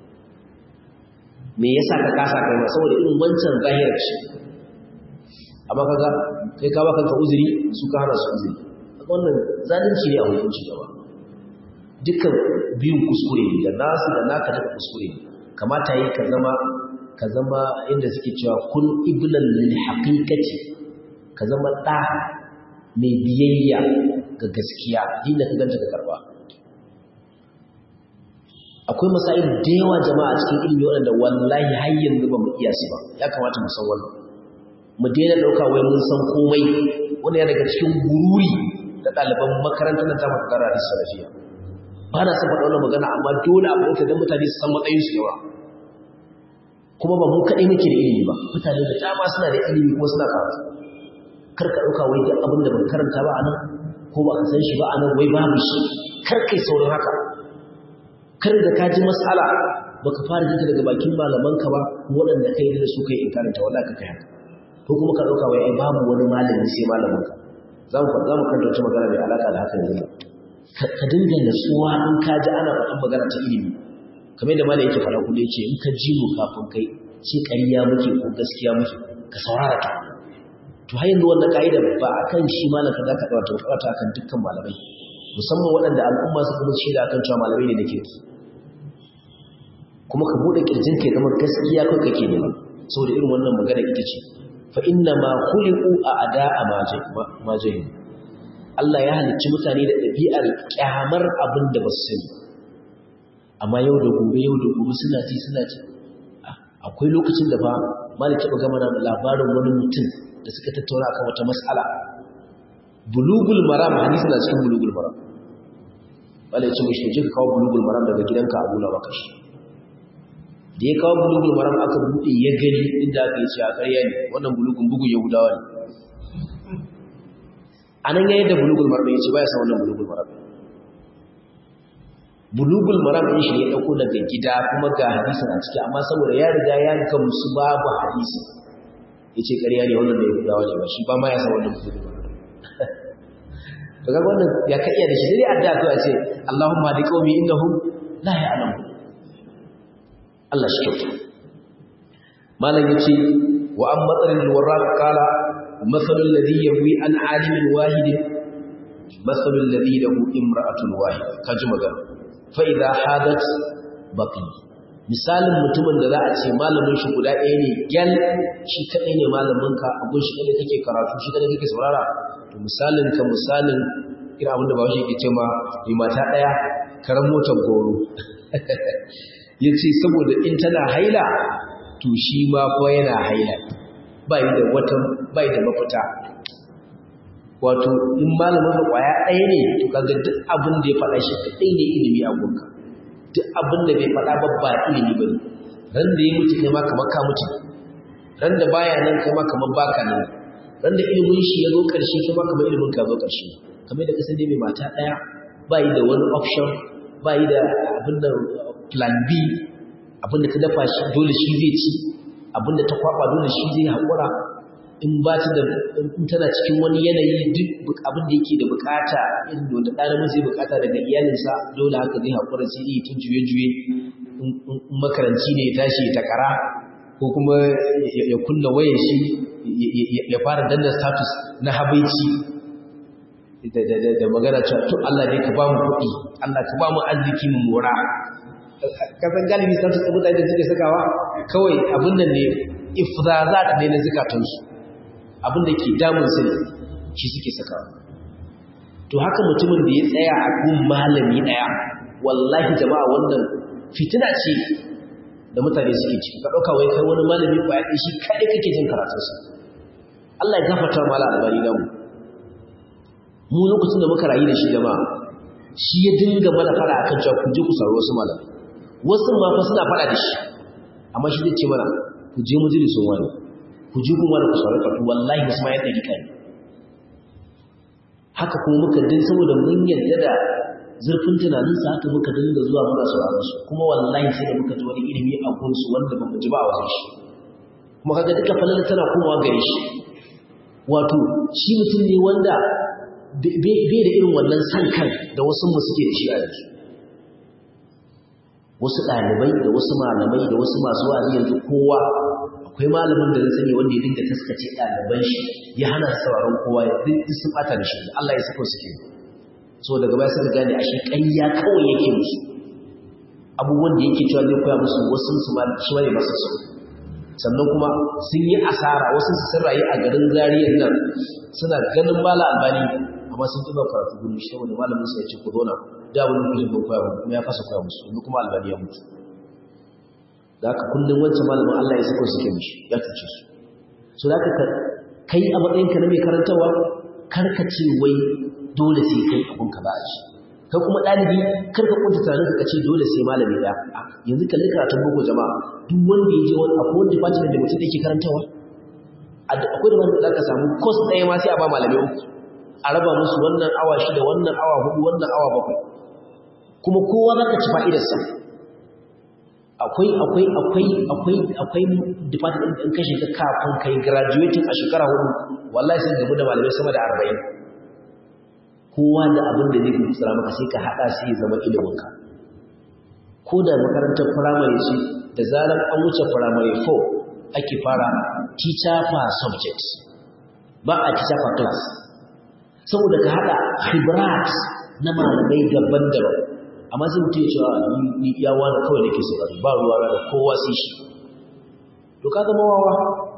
Speaker 1: me yasa ka kasa kai ma saboda irin wancan zahirar ce amma kaga kai ka baka uzuri su ka hana su uzuri wannan zalunci ne a hukunci gaba dukkan biyun kuskure ne da nasu da naka daga kuskure ne kamata yi ka zama ka zama inda suke cewa kun iblan lil haqiqati ka zama da mai biyayya ga gaskiya dinda ka ganta ka karba akwai masail da yawa jama'a cikin ilimi waɗanda wallahi har yanzu ba mu iya su ba ya kamata mu san wannan mu daina ɗauka wai mun san komai wani ya daga cikin gururi da ɗaliban makarantar nan ta mafi ƙara da salafiya ba na son faɗa wannan magana amma dole a bauta don mutane su san matsayin su yawa kuma ba mu kaɗai muke da ilimi ba mutane da dama suna da ilimi kuma suna karatu kar ka ɗauka wai duk abin da ban karanta ba a nan ko ba ka san shi ba a nan wai babu shi kar kai saurin haka kar da ka ji mas'ala baka fara jinta daga bakin malamanka ba waɗanda kai da su kai in karanta wallahi ka kai haka ko kuma ka ɗauka wai ai babu wani malami sai malaminka za mu za mu karanta wata magana mai alaƙa da haka yanzu ka dinga natsuwa in ka ji ana faɗin magana ta ilimi kamar yadda malam yake faɗa kullum yace in ka ji mu kafin kai ce ƙarya muke ko gaskiya muke ka saurara ta to har yanzu wannan ka'ida ba akan shi malam ka zaka ɗaura ta ba ta akan dukkan malamai musamman waɗanda al'umma suka musu shaida akan cewa malamai ne da kirki kuma ka buɗe kirjin kai zama gaskiya kai kake nema saboda irin wannan magana ita ce fa inna ma khuliqu a'da'a ma jahil Allah ya halicci mutane da ɗabi'ar kyamar abin da ba su sani amma yau da gobe yau da gobe suna ji suna ji akwai lokacin da fa malik ya gama da labarin wani mutum da suka tattauna akan wata mas'ala bulugul maram hadisi na cikin bulugul maram wala ya ce mishi je ka kawo bulugul maram daga gidanka a nuna maka shi da ya kawo bulugul maram aka buɗe ya gani inda aka yi ce a ƙarya ne wannan bulugun bugun yahudawa ne a nan yayin da bulugul maram ya ce ba ya san wannan bulugul maram bulugul maram ɗin shi ne ya ɗauko daga gida kuma ga hadisin a ciki amma saboda ya riga ya gamsu babu hadisi ya ce ƙarya ne wannan da yahudawa ne ba shi ba ma ya san wannan bulugul maram to ga wannan ya ka iya da shi dai addu'a to a ce Allahumma hadi qaumi innahum la ya'lamun Allah shi kyauta malam yace wa an matsalin warraq qala mathalul ladhi yawi an alimin wahid mathalul ladhi lahu imra'atun wahid kaji magana fa idha hadat baqi misalin mutumin da za a ce malamin shi guda ɗaya ne gyal shi kaɗai ne malamin ka abun shi kaɗai kake karatu shi kaɗai kake saurara to misalin ka misalin irin abin da ba shi ke ce ma mai mata ɗaya karan motar goro ya ce saboda in tana haila to shi ma kuwa yana haila bai da wata bai da mafita wato in malamin ka kwaya ɗaya ne to kaga duk abin da ya faɗa shi kaɗai ne ilimi a gunka duk abin da bai faɗa ba ba ilimi ba ne ran da ya mutu kai ma kamar ka mutu ran da baya nan kai ma kamar baka nan ran da ilimin shi ya zo ƙarshe kai ma kamar ilimin ka zo ƙarshe kamar da kasan dai mai mata ɗaya bai da wani option bai da abin da plan B abinda ta dafa shi dole shi zai ci abinda ta kwaba dole shi zai haƙura in ba ta da in tana cikin wani yanayi duk abin da yake da bukata irin wanda ɗan namiji zai bukata daga iyalinsa dole haka zai haƙura sai yi tun juye-juye in makaranci ne ya tashi ya takara ko kuma ya kunna wayar shi ya fara danna status na habaici da magana cewa to Allah ne ka ba mu kuɗi Allah ka ba mu arziki mu mora kasan galibi sun su mutane da suke sakawa kawai abin nan ne ifrazat ne na zakatunsu abin da ke damun su ne shi suke sakawa to haka mutumin da ya tsaya a gun malami daya wallahi jama'a wannan fitina ce da mutane suke ciki ka dauka wai kai wani malami kwaya ɗaya shi kai kake jin karatunsa Allah ya gafarta mala albani namu mu lokacin da muka rayu da shi jama'a shi ya dinga mana fara akan cewa ku je ku sauri wasu malamai wasu ma fa suna fara da shi amma shi zai ce mana ku je majalisun wani ku je kuma da ku sauri karatu wallahi wasu ma yadda rika ne haka kuma muka din saboda mun yarda da zurfin tunaninsa haka muka dinga zuwa muna sauraron su kuma wallahi sai da muka ji wani ilimi a gunsu wanda ba mu ji ba a wajen shi kuma kaga duka falala tana komawa gare shi wato shi mutum ne wanda bai da irin wannan san kan da wasu mu suke da shi a yanzu wasu ɗalibai da wasu malamai da wasu masu wa'azi yanzu kowa akwai malamin da na sani wanda ya dinga taskace ɗaliban shi ya hana sauraron kowa ya duk sun ɓata da shi Allah ya saka suke so daga baya suka gane ashe ƙarya kawai yake musu abubuwan da yake cewa zai koya musu wasu su ma shi bane masa su sannan kuma sun yi asara wasu su sun rayu a garin zariyar nan suna ganin mala albani amma sun ƙi karatu gudu shi wani malamin su ya ce ku zauna da wani kujin ban koya muku kuma ya fasa koya musu yanzu kuma albani ya mutu da haka kullum wancan malamin Allah ya sako suke mishi ya cuce su so da haka kai a matsayinka na mai karantarwa karka ce wai dole sai kai abun ka ba a ci kai kuma ɗalibi karka kunta tunanin ka ce dole sai malami ɗaya yanzu kalli karatun boko jama'a duk wanda ya je wani akwai wani department da mutum yake karantarwa akwai da wanda za ka samu course ɗaya ma sai a ba malamai uku a raba musu wannan awa shida wannan awa hudu wannan awa bakwai kuma kowa za ka ci fa'idarsa akwai akwai akwai akwai akwai department ɗin kashe ka kafin kai graduating a shekara hudu wallahi sai gabu da malamai sama da arba'in kowa da abin da zai fi maka sai ka haɗa sai zama iliminka ko da makarantar firamare ce da zarar an wuce firamare 4 ake fara teacher per subject ba a teacher per class saboda ka haɗa khibrat na malamai daban-daban amma sai mutum ya cewa ni ya wani kawai da ke saurari ba ruwa da kowa sai shi to ka zama wawa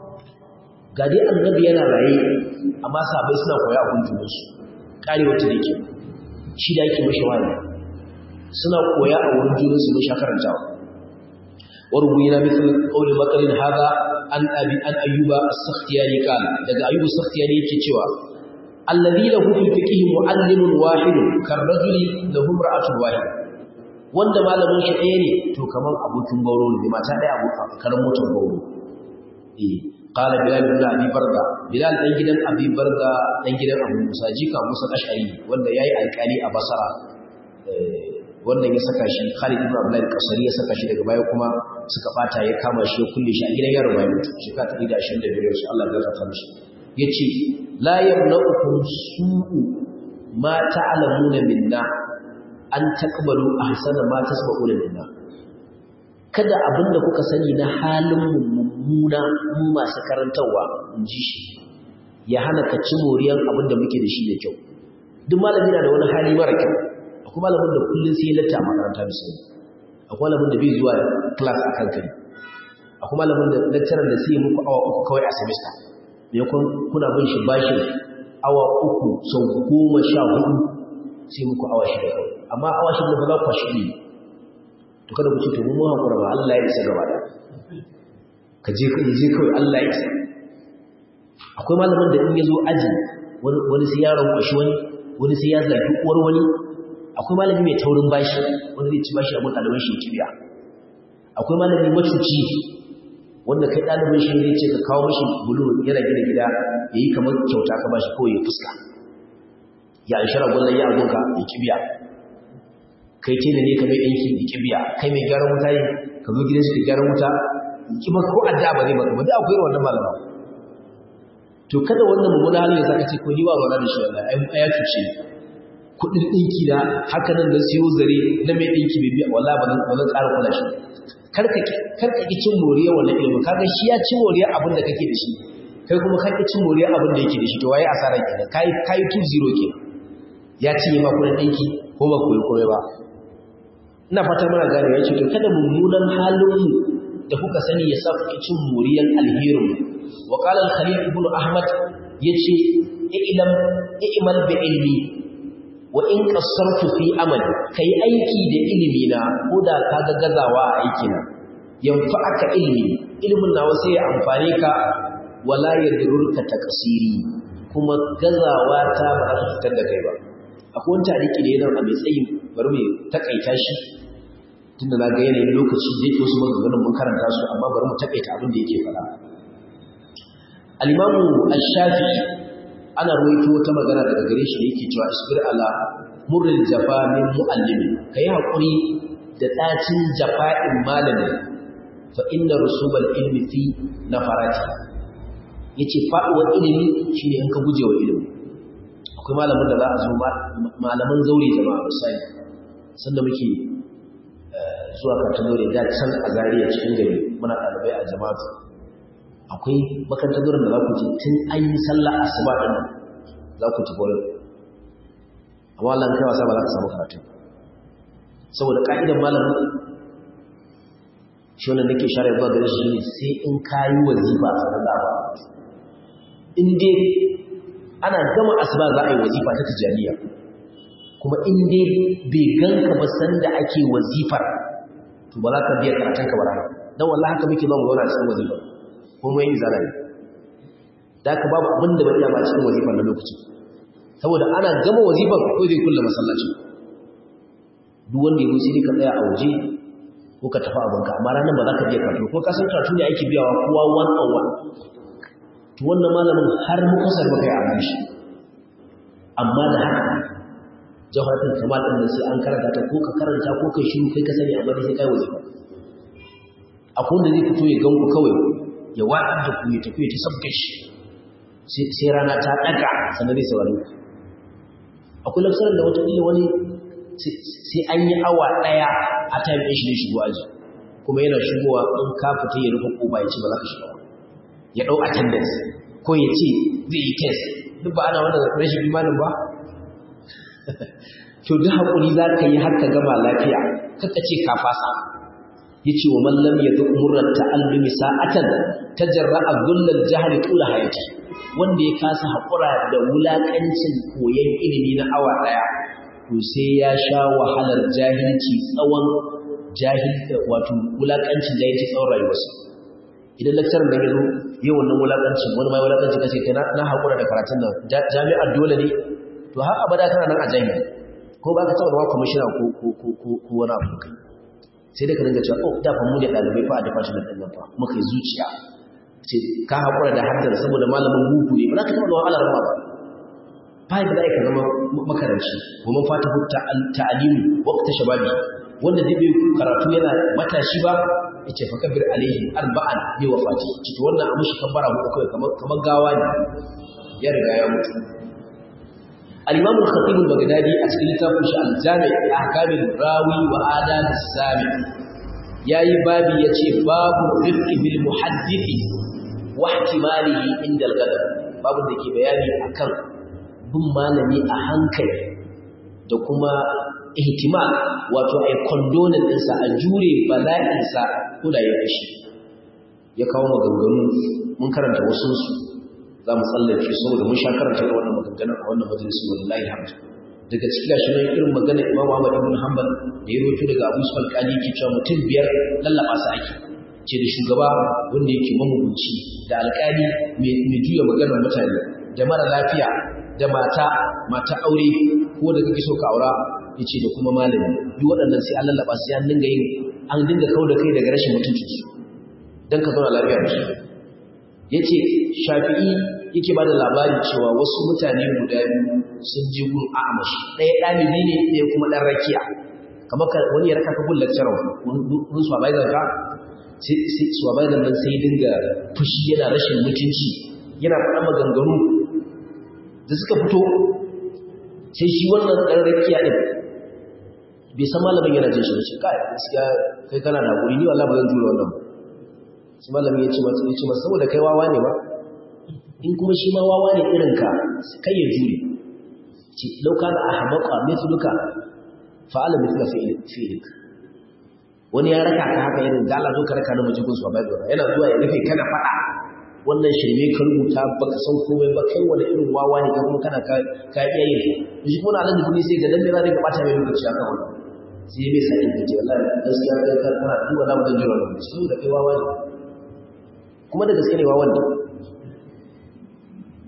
Speaker 1: ga dai annabi yana raye amma sabai suna koya a kunjunansu kare wata da ke shi da yake mashi wani suna koya a wurin junansu mun sha karantawa warubuyina mithl qawli maqalin hadha an abi an ayyuba as-sakhtiyani qala daga ayyuba as-sakhtiyani yake cewa alladhi lahu fil fiqh mu'allimun wahid karrajuli lahu imra'atun wahid wanda malamin shi ɗaya ne to kaman abokin gauro ne mata ɗaya abokan karan motar gauro eh qala bilal ibn abi barda bilal dan gidan abi barda dan gidan abu musa jika musa ashari wanda yayi alƙali a basara wannan ya saka shi Khalid ibn Abdullah al-Qasari ya saka shi daga baya kuma suka bata ya kama shi ya kulle shi a gidan yaro bayan mutu shekara ta 125 su Allah ya gafarta mishi yace la yamna'ukum su'u ma ta'lamuna minna an taqbalu ahsana ma tasma'una minna kada abinda kuka sani na halin mummuna mu masu karantawa in ji shi ya hana ka ci moriyar abinda muke da shi da kyau duk malami na da wani hali mara kyau akwai malamin da kullum sai ya latta a makaranta misali akwai malamin da bai zuwa class a kankari akwai malamin da lecturer da sai muku awa uku kawai a semester me kun kuna bin shi bashin awa uku sau goma sha hudu sai muku awa shida kawai amma awa shida ba za ku kwashi ne to kada ku ce to mu hakura ba Allah ya isa gaba da ka je ka je kawai Allah ya isa akwai malamin da in ya zo aji wani sai ya rankwashi wani wani sai ya zagi uwar wani akwai malami mai taurin bashi wanda zai ci bashi abin ɗaliban shi kibiya akwai malami macuci wanda kai ɗaliban shi zai ce ka kawo mashi bulu yana gina gida ya yi kamar kyauta ka bashi kawai ya fuska ya an shara gwallon ya agonka ya kibiya kai ce da ne ka mai ɗanki ya kibiya kai mai gyaran wuta ne ka zo gidan shi ka gyaran wuta ki maka ko adda ba zai maka ba da akwai wannan malama to kada wannan mummuna halin ya saka ce ko ni ba ruwa da shi wallahi ai ya cuce ni kudin ɗinki da haka nan da siyo zare na mai ɗinki bai biya wala ba zan ƙara kula shi karka ki cin moriya wannan ilimin kaga shi ya ci moriya abin da kake da shi kai kuma ka ki cin moriya abin da yake da shi to waye asara kenan kai kai 2-0 kenan ya cinye ma kudin ɗinki ko ba koyi komai ba ina fata mana gane ya ce to kada mummunan halin mu da kuka sani ya sa kuke cin moriyan alherin wa qala al-khalil ibn ahmad yace ilam i'mal bi ilmi wa in qassartu fi amali kai aiki da ilimi na ko da kaga gazawa a aiki na yanfa'aka ilmi ilmin nawa sai ya amfane ka wala yadurruka taqsiri kuma gazawa ta ba za ta fitar da kai ba akwai wani tariki da yana a mai tsayin bari mai takaita shi tunda na ga yanayin lokaci da yake wasu maganganun mun karanta su amma bari mu takaita abin da yake faɗa al-imamu ash-shafi'i ana ruwaito wata magana daga gare shi da yake cewa isbir ala murril jafa min muallimi kai hakuri da ɗacin jafa'in malami fa inna rusubal ilmi fi nafarati yace faɗuwar ilimi shine in ka guje wa ilimi akwai malamin da za a zo malaman zaure jama'a misali sanda muke zuwa karatun zaure da can a zariya cikin gari muna ɗalibai a jama'a akwai makarantar zauren da za ku je tun an yi sallah asuba ɗin za ku tafi wurin amma Allah kai wasa ba za ka samu karatu saboda ka'idar malamin shi wannan nake share zuwa gare shi ne sai in kayi wazifa a sanar da ba in dai ana gama asuba za a yi wazifa ta tijaniya kuma in dai bai ganka ba san da ake wazifar to ba za ka biya karatun ka bara dan wallahi haka muke zama zauna cikin wazifa ko mu yi zalai da ka babu abin da ba iya ba cikin wazifar na lokaci saboda ana gama wazifar ko zai kulle masallaci duk wanda ya sai ka tsaya a waje ko ka tafi abinka amma ranar ba za ka biya karatu ko ka san karatu ne ake biyawa kowa one on one to wannan malamin har mukusar baka yi abin shi amma da haka jawharatul kamal din sai an karanta ta ko ka karanta ko kai shiru kai ka sani amma dai sai kai wazifa akwai wanda zai fito ya ganku kawai ya waɗar da ku ya tafi ta sabke shi sai rana ta ɗaga sannan zai saurari ku akwai lafsarar da wata wani sai an yi awa ɗaya a time ɗin shi ne shigo aji kuma yana shigowa in ka fita ya rufe ƙoba ya ce ba za ka shiga ya ɗau attendance ko ya ce zai yi test duk ba ana wannan rashin imanin ba to duk haƙuri za ka yi har ka gama lafiya kaka ce ka fasa ya ce wa mallam ya duk murar ta'allumi sa'atan ta jarra'a gullar jihar tula hayati wanda ya kasa haƙura da wulaƙancin koyon ilimi na awa ɗaya to sai ya sha wahalar jahilci tsawon jahil wato wulaƙancin jahilci tsawon rayuwarsa idan lakcarin da ya zo yi wannan wulaƙancin wani mai wulaƙancin kace kai na haƙura da karatun nan jami'ar dole ne to har abada kana nan a jami'a ko ba ka taɓa zama kwamishina ko wani abu kai sai dai ka dinga cewa oh da fa mu da ɗalibai fa a department ɗin nan fa muka yi zuciya ce ka haƙura da haddar saboda malamin buku ne ba za ka taɓa zama alar ba ba da za ka zama makaranci wa man fata ta'alimu waqta shababi wanda zai bai karatu yana matashi ba yace fa kabir alaihi arba'an bi wafati ce to wannan amushi kabbara mu kai kamar kamar gawa ne ya riga ya mutu al-imam al-khatib al-baghdadi a cikin littafin shi al-jami' ahkam rawi wa adab as-sami yayi babi yace babu rifqi bil muhaddisi wa ihtimalihi inda al-ghadab babu da ke bayani akan bin malami a hankali da kuma ihtimal wato ai condonin ɗinsa a jure bala'insa ko da ya fashi ya kawo maganganu mun karanta wasu su za mu tsallake saboda mun sha karanta irin wannan maganganun a wannan majalisi wallahi hamdu daga cikin gashi nan irin magana Imam Ahmad ibn Hanbal da ya rawaito daga Abu Sufyan Qali ke cewa mutum biyar lallaba su ake ce da shugaba wanda yake mamugunci da alƙali mai juya maganar mutane da mara lafiya da mata mata aure ko da kake so ka aura yace da kuma malami duk waɗannan sai an lallaba sai an dinga yin an dinga kawo da kai daga rashin mutuncin su dan ka zauna lafiya da su yace shafi'i yake bada labari cewa wasu mutane guda biyu sun je gun a'amashi ɗaya ɗalibi ne ɗaya kuma ɗan rakiya kamar wani ya raka ka gun lecturer wani supervisor ka sai supervisor nan sai dinga fushi yana rashin mutunci yana faɗa maganganu da suka fito sai shi wannan ɗan rakiya ɗin bai san malamin yana jin shi da shi kai gaskiya kai kana da hakuri ni wallahi ba zan jure wannan ba sai malamin ya ce masa ya ce masa saboda kai wawa ne ba in kuma shi ma wawa ne irin ka kai ya jure ce law kana ahmaqa mithluka fa'ala mithla fi'lik wani ya raka ka haka irin da Allah zo ka raka na majikun su ba yana zuwa ya rufe kana faɗa wannan shirme ka rubuta baka san komai ba kai wani irin wawa ne ka kuma kana ka iya yin shi kuma na da kudi sai ga dan me za ka bata mai lokaci akan wannan sai bai sai ka ce wallahi gaskiya kai ka kana duba na mutan jira lokaci saboda kai wawa ne kuma da gaskiya ne wawan ne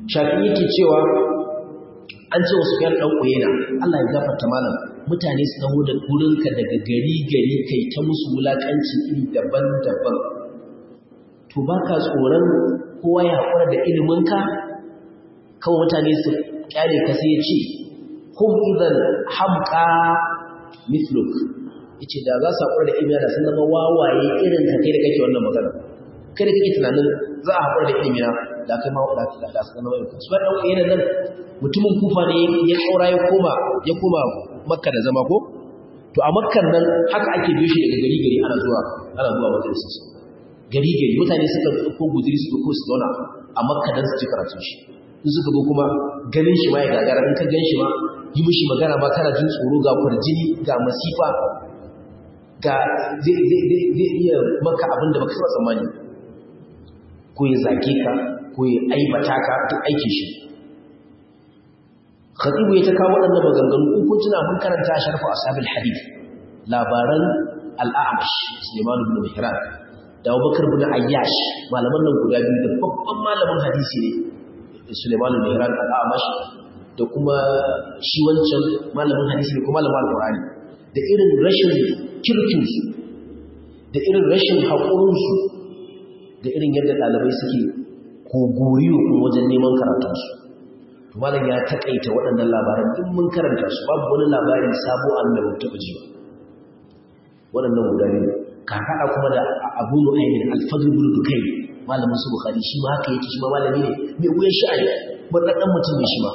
Speaker 1: shafi yake cewa an ce wasu yan ɗan ƙuyena Allah ya gafarta malam mutane su dawo da wurinka daga gari gari kai ta musu wulaƙanci iri daban-daban to ba ka tsoron kowa ya haƙura da iliminka kawai mutane su ƙyale ka sai ya ce hum idan hamka misluk yace da za su haƙura da ilimi da sun zama wawaye irin ka kai da kake wannan magana kai da kake tunanin za a haƙura da ilimi da kai ma da da su zama irin su ba dan yana nan mutumin kufa ne ya kaura ya koma ya koma makka da zama ko to a makkan nan haka ake biyo shi daga gari gari ana zuwa ana zuwa wajen su gari gari mutane suka ko guduri su ko su zauna a makka dan su ci karatun shi in suka zo kuma ganin shi ma ya gagara in ka gan shi ma yi mishi magana ma kana jin tsoro ga kurjini ga masifa ga zai iya maka abin da baka saba tsammani ko ya zage ka ko ya aibata ka duk aikin shi khatibu ya ta kawo waɗannan maganganu in kun tuna mun karanta sharfu ashabil hadith labaran al-a'mash Sulaiman ibn Mihran da Abubakar ibn Ayyash malaman nan guda biyu da babban malamin hadisi ne Sulaiman ibn Mihran al-a'mash da kuma shi wancan malamin hadisi ne kuma malamin al-Qur'ani da irin rashin kirkinsu da irin rashin haƙurinsu da irin yadda ɗalibai suke kogoriyo kuma wajen neman karatunsu malam ya taƙaita waɗannan labaran in mun karanta su babu wani labari sabo an da mutu taɓa jiwa waɗannan guda biyu ka haɗa kuma da abu nu'aymin alfadl bin dukai malamin su bukhari shi ma haka yake shi ma malami ne mai wuyan sha'ani ɗan mutum ne shi ma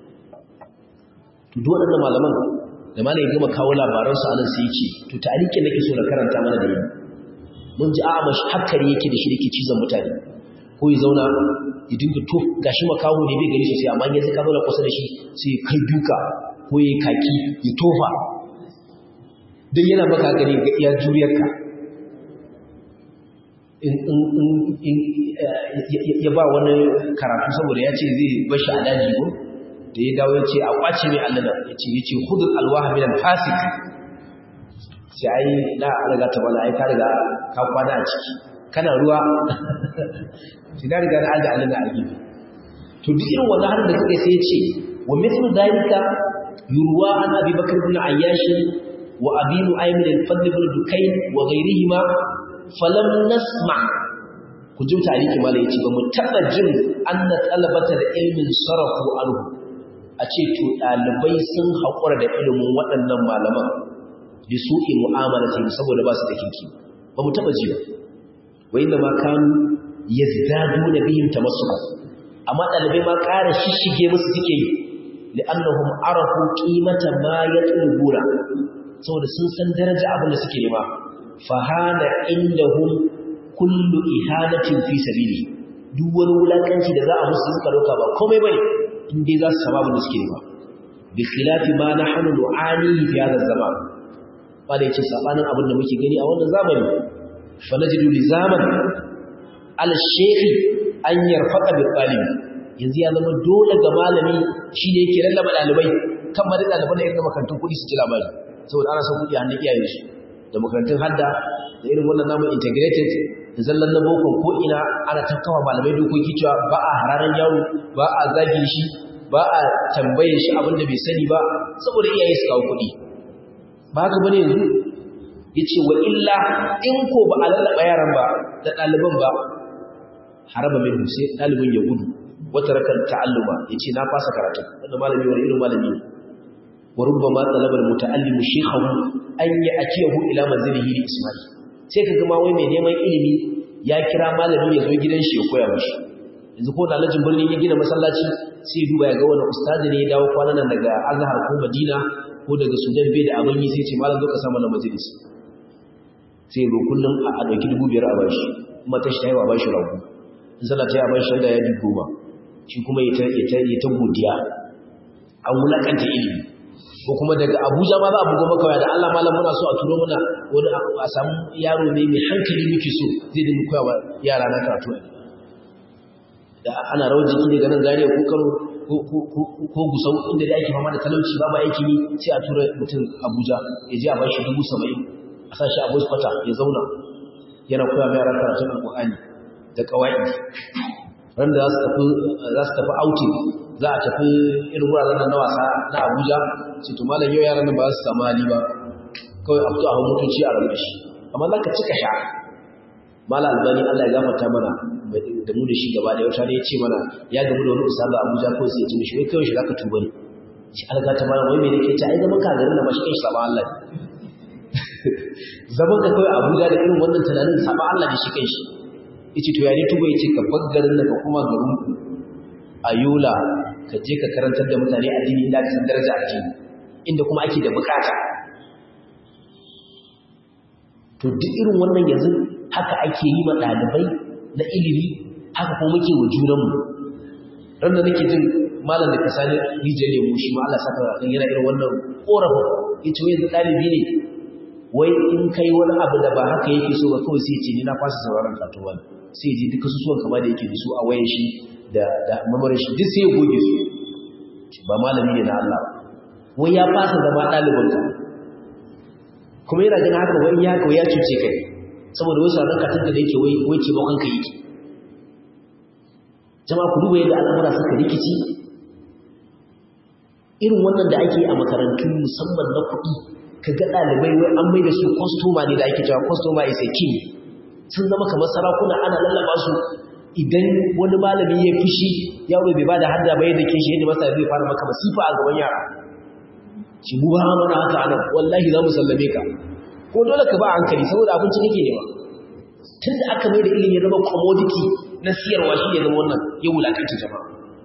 Speaker 1: to duk waɗannan malaman da malai gama kawo labaransu anan sai ce to tarikin nake so na karanta mana da yi mun ji a'a mashi hakkari yake da shi yake cizon mutane ko ya zauna ya dinga to gashi makaho ne bai gani sosai amma yanzu ka zauna kusa da shi sai kai duka ko ya kaki ya tofa don yana maka gani ga iya juriyarka in ya ba wani karatu saboda ya ce zai bashi a daji ko da ya dawo ya ce a kwace mai allana ya ce ya ce hudun alwaha minan fasik sai ai na riga ta bala ai ka riga ka kwana a ciki kana ruwa sai na riga na aje allana a gefe to duk irin wannan harin da suka sai ya ce wa mithlu dalika yurwa an abi bakr ibn ayyash wa abi nu'aym al-fadl ibn dukayn wa ghayrihima falam nasma ku ji tariki malai yace ba mu taba jin anna talabata da ilmin sarafu anhu a ce to ɗalibai sun haƙura da ilimin waɗannan malaman da su in mu'amala ce saboda ba su da kinki ba mu taɓa ji ba wai da ma kanu ya zadu na biyun ta masu amma ɗalibai ma ƙara shishige musu suke yi li'annahum arafu qimata ma yatlubuna saboda sun san daraja abin da suke nema fahana indahum kullu ihanatin fi sabili duk wani wulakanci da za a musu suka dauka ba komai bane in dai za su samu abin da suke nema bi khilafi ma nahnu nu'ani fi hadha zaman ba da yake sabanin abin da muke gani a wannan zamani fa najidu li zaman al shaykh an yarfaqa bi talib yanzu ya zama dole ga malami shine yake lallaba dalibai kan ma da daliban da irin makarantun kuɗi su ci labari saboda ana son kuɗi a hannun iyayen su da makarantun hadda da irin wannan namu integrated da zallan na boko ko ina ana tafkawa malamai dokoki cewa ba a hararan yaro ba a zagi shi ba a tambaye shi abin da bai sani ba saboda iyaye su kawo kuɗi ba haka bane yanzu yace wa illa in ko ba a lallaba yaran ba da ɗaliban ba haraba min sai ɗalibin ya gudu wata rakar ta'alluma yace na fasa karatu wannan malami wani irin malami ne wa rubbama talaba al-muta'allimu shaykhahu an ya'tiyahu ila manzilihi li isma'i sai ka gama wai mai neman ilimi ya kira malami ya zo gidan shi ya koya mishi yanzu ko dalajin birnin ya gina masallaci sai duba ya ga wani ustazi ne ya dawo kwanan nan daga azhar ko madina ko daga sudan bai da abin yi sai ce malam zo ka samu na majalis sai zo kullum a ɗauki dubu biyar a bashi kuma ta shi ta yi wa bashi ragu in sallah ta yi a bashi da ya bi goma shi kuma ya ta godiya an wulakanta ilimi ko kuma daga Abuja ma za a bugo maka da Allah malam muna so a turo muna wani a samu yaro ne mai hankali muke so zai dinga koya wa yara na karatu da ana rawar jiki daga nan zariya ko kano ko gusau inda da ake fama da talauci ba ba aikin yi sai a tura mutum Abuja ya je a ba shi dubu saba'in a sa shi a kwata ya zauna yana koya mai yara karatun alƙur'ani da ƙawa'i ran da za su tafi outing za a tafi irin wuraren nan na wasa na abuja ce to malam yau yaran nan ba su samu hali ba kawai a fito a hau mutunci a ranar shi amma za ka cika sha mala albani allah ya gafarta mana da mu da shi gaba da wata ne ya ce mana ya gamu da wani ustazu a abuja kawai sai ya ce mishi wai kawai shi za ka tuba ne shi alga ta mana wai me nake ta ai zaman ka garin da ba shi kai shi saba allah zaman ka kawai abuja da irin wannan tunanin saba allah ne shi kai shi yace to ya ne tuba yace ka bar garin da ka kuma garin ku a yola ka je ka karantar da mutane addini inda ka san daraja addini inda kuma ake da bukata to duk irin wannan yanzu haka ake yi ma ɗalibai na ilimi haka kuma muke wa junanmu ran da nake jin malam da ka sani rijiyar lemu shi ma Allah saka kan yana irin wannan korafin ya ce yanzu ɗalibi ne wai in kai wani abu da ba haka yake so ba kawai sai ce ni na fasa sauraron katuwa ne sai ji duka susuwan kama da yake da su a wayan shi da da mamarin shi duk sai ya goge su ba malami ne na Allah wai ya fasa zama ɗalibinka kuma yana ganin haka wai ya kawai ya cuce kai saboda wasu ranar katanka da yake wai wai ce bakon ka yake jama'a ku duba yadda al'amura suka rikici irin wannan da ake a makarantu musamman na kuɗi ka ga ɗalibai wai an mai da su kwastoma ne da ake cewa kwastoma is a king sun zama kamar sarakuna ana lallaba su idan wani malami ya fushi yaro bai bada hadda bai da kishi yadda masa zai fara maka masifa a gaban yara ci mu ba mana haka anan wallahi za mu sallame ka ko dole ka ba hankali saboda abinci kake nema tun da aka mai da ilimi ya zama commodity na siyarwa shi ya zama wannan ya wulakanta jama'a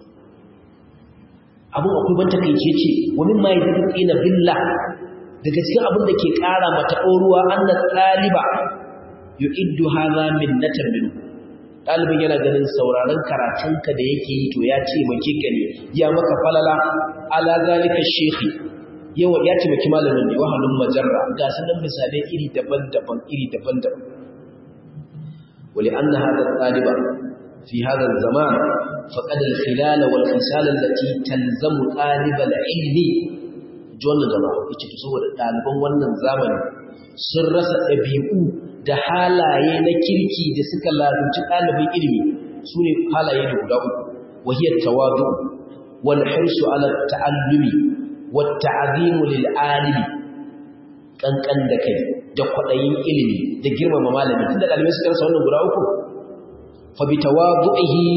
Speaker 1: abin akwai ban takaice ce wani ma ya tsina billah daga cikin abin da ke ƙara mata ɗoruwa anna ɗaliba yu'iddu hadha minnatan minhu ɗalibin yana ganin sauraron karatunka da yake yi to ya ce maki gani ya maka falala ala zalika shekhi yawa ya ce maki malamin ne wahalun majarra ga sanan misalai iri daban-daban iri daban-daban wali anna hadha ɗaliba fi hadha zaman faqad al-khilal wal khisal allati talzamu talib al-ilmi wannan jama'a yace to saboda ɗaliban wannan zamani sun rasa ɗabi'u da halaye na kirki da suka ladunci ɗalibin ilimi su ne halaye da guda uku wahiyar tawadu wal hirsu ala ta'allumi wat ta'zimu lil alimi kankan da kai da kwadayin ilimi da girmama malami tunda ɗalibai suka rasa wannan guda uku fa bi tawadu'ihi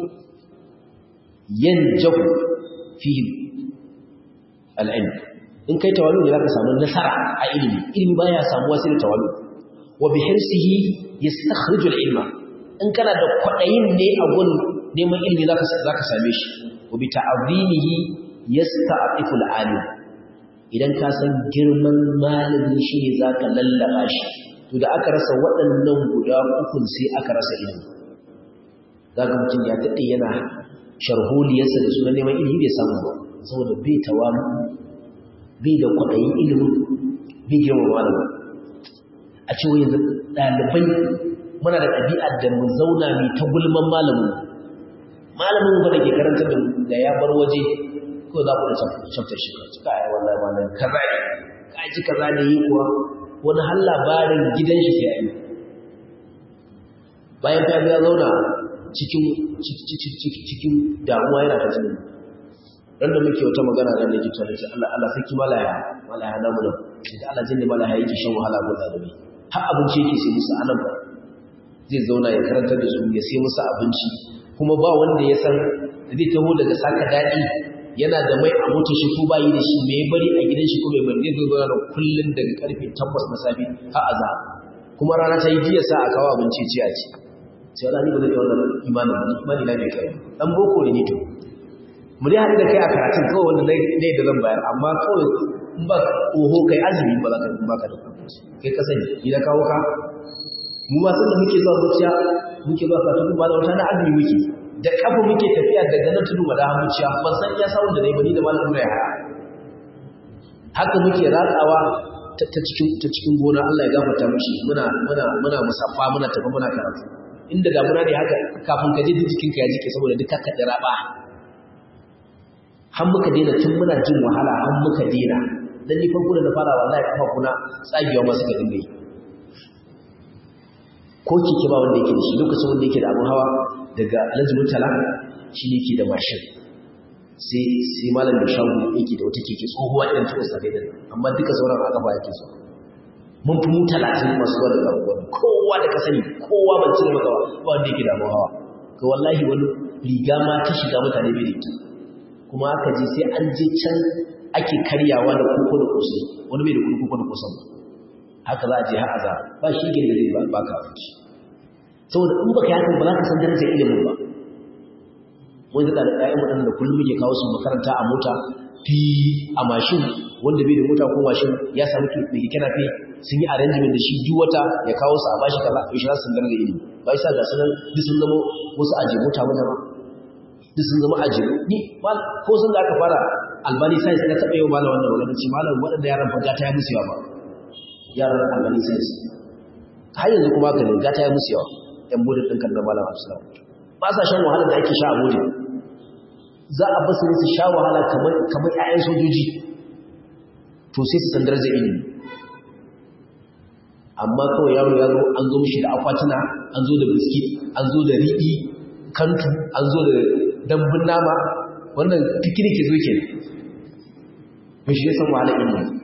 Speaker 1: yanjahu fihi al-ilm in kai tawalu ne zaka samu nasara a ilimi ilimi baya samuwa sai da tawalu wa bi hirsihi yastakhriju al-ilma in kana da kwadayin ne a gun neman ilimi zaka zaka same shi wa bi ta'zimihi yasta'tifu al-alim idan ka san girman malami shi ne zaka lallaba shi to da aka rasa waɗannan guda uku sai aka rasa ilimi zaka mutum ya dade yana sharholiyarsa da sunan neman ilimi bai samu ba saboda bai tawalu bai da kwadayin ilimin bai girma malamin a ce wai yanzu ɗalibai muna da ɗabi'ar da mu zauna mai ta gulman malamin malamin ba da ke karantar da da ya bar waje ko za ku da chapter shi ka ai wallahi malam kaza ne ka ji kaza ne yi kuwa wani har labarin gidan shi sai ayi bayan ta ya zauna cikin cikin damuwa yana ta jini ran da muke wata magana nan da jita da Allah Allah saki malaya malaya namu nan da Allah jinni malaya yake shan wahala ga dalibai har abinci yake sai musu anan ba zai zauna ya karantar da su ya sai musu abinci kuma ba wanda ya san zai taho daga saka daɗi yana da mai a motar shi ko bayi da shi mai bari a gidan shi ko mai bari zai zo da kullun daga karfe 8 na safe har azhar kuma rana ta yi jiya sa a kawo abinci ci a ci sai Allah ni ba zai wannan imanin ba imani na bai kai dan boko ne ni to mu dai haɗu da kai a karatun kawai wanda ne da zan bayar amma kawai in ba oho kai azumi ba za ka ba ka da kai ka sani ni da kawo ka mu ma sun da muke zuwa zuciya muke zuwa karatu ba da wata na azumi muke da kafa muke tafiya daga nan tudu da hamuciya ban san iya sawun da nayi bani da malamin mai haya haka muke ratsawa ta cikin ta cikin gona Allah ya gafarta mishi muna muna muna musaffa muna tafi muna karatu inda damuna ne haka kafin ka je jikinka ya jike saboda duk ka dira ba har muka daina tun muna jin wahala har muka daina dan ni farko da na fara wallahi kafa kuna tsagewa ma suka dinga yi ko kike ba wanda yake da shi lokacin wanda yake da abun hawa daga alhaji mutala shi ne ke da mashin sai sai malam da shago yake da wata keke tsohuwa irin ta usta gaidan amma duka sauran a kafa yake so mun fi mu talatin masu zuwa daga abubuwan kowa da ka sani kowa ban cire maka ba wanda yake da hawa ga wallahi wani riga ma ta shiga mutane bai da kuma aka je sai an je can ake karyawa da koko da kosai wani bai da koko da kosan haka za a je ha'aza ba shi gina da zai ba ka abinci saboda in baka yakan ba za ka san darajar ilimin ba wani da ɗayan waɗanda kullum muke kawo su makaranta a mota fi a mashin wanda bai da mota ko mashin ya samu mai keke na fi sun yi arrangement da shi duk wata ya kawo su a bashi kaza to shi za su darajar ilimi ba isa ga sanan duk sun zama wasu aje mota wanda ba duk sun zama aje ni ko sun da aka fara albani sai suka taɓa yau malam wannan magana ce malam waɗanda yaran fa gata ya musu yawa ba yaran albani sai har yanzu kuma haka ne gata ya musu yawa yan budin ɗin kan da malam absulam ba sa shan wahala da ake sha a budin za a basu ne su sha wahala kamar kamar ƴaƴan sojoji to sai su san darajar ilimi amma kawai yaro ya zo an zo mishi da akwatuna an zo da biskit an zo da riɗi kantu an zo da dambun nama wannan piknik zo ke mun shi san wahala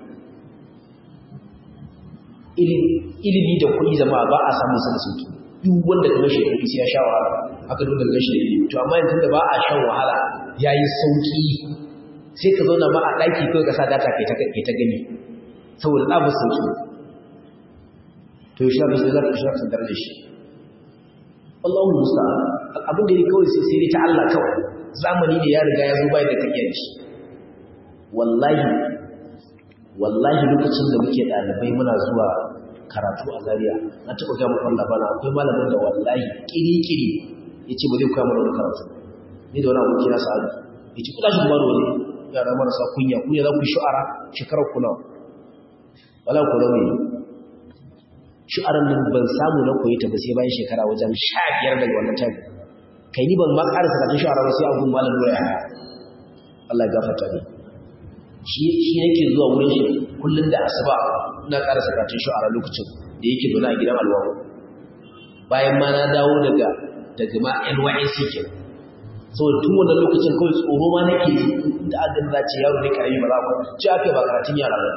Speaker 1: ilimi ilimi da kuɗi zama ba a samun sa da sauki duk wanda ka mashi kuɗi sai ya sha wahala haka dole ga shi ilimi to amma yanzu da ba a shan wahala yayi sauki sai ka zauna ma a ɗaki kawai ka sa data kai ta kai ta gani saboda ɗabu sauki to shi abin da za ka shi darajar shi Allahu musta abin da ne kawai sai sai ta Allah kawai zamani da ya riga ya zo bai da kake da shi wallahi wallahi lokacin da muke dalibai muna zuwa karatu a Zaria na taɓa ga muku labana akwai malamin da wallahi kiri-kiri yace ba zai koya mana wannan karatu ni da wani aboki na sa'adu yace kula shi baro ne yara marasa kunya kunya za ku shu'ara shekarar ku nawa wala ku rawi shu'aran nan ban samu na koyi ta ba sai bayan shekara wajen 15 daga wannan tafi kai ni ban ma karasa da shu'ara ba sai abun malam doya Allah ya gafarta ni shi shi yake zuwa wurin shi kullun da asuba ina karasa karatun shu'ara lokacin da yake zaune a gidan alwaru bayan ma na dawo daga daga ma NYC ke saboda tun wannan lokacin kawai tsoro ma nake da adin za ce yaro ne karami ba za ku ci aka ba karatun yara ba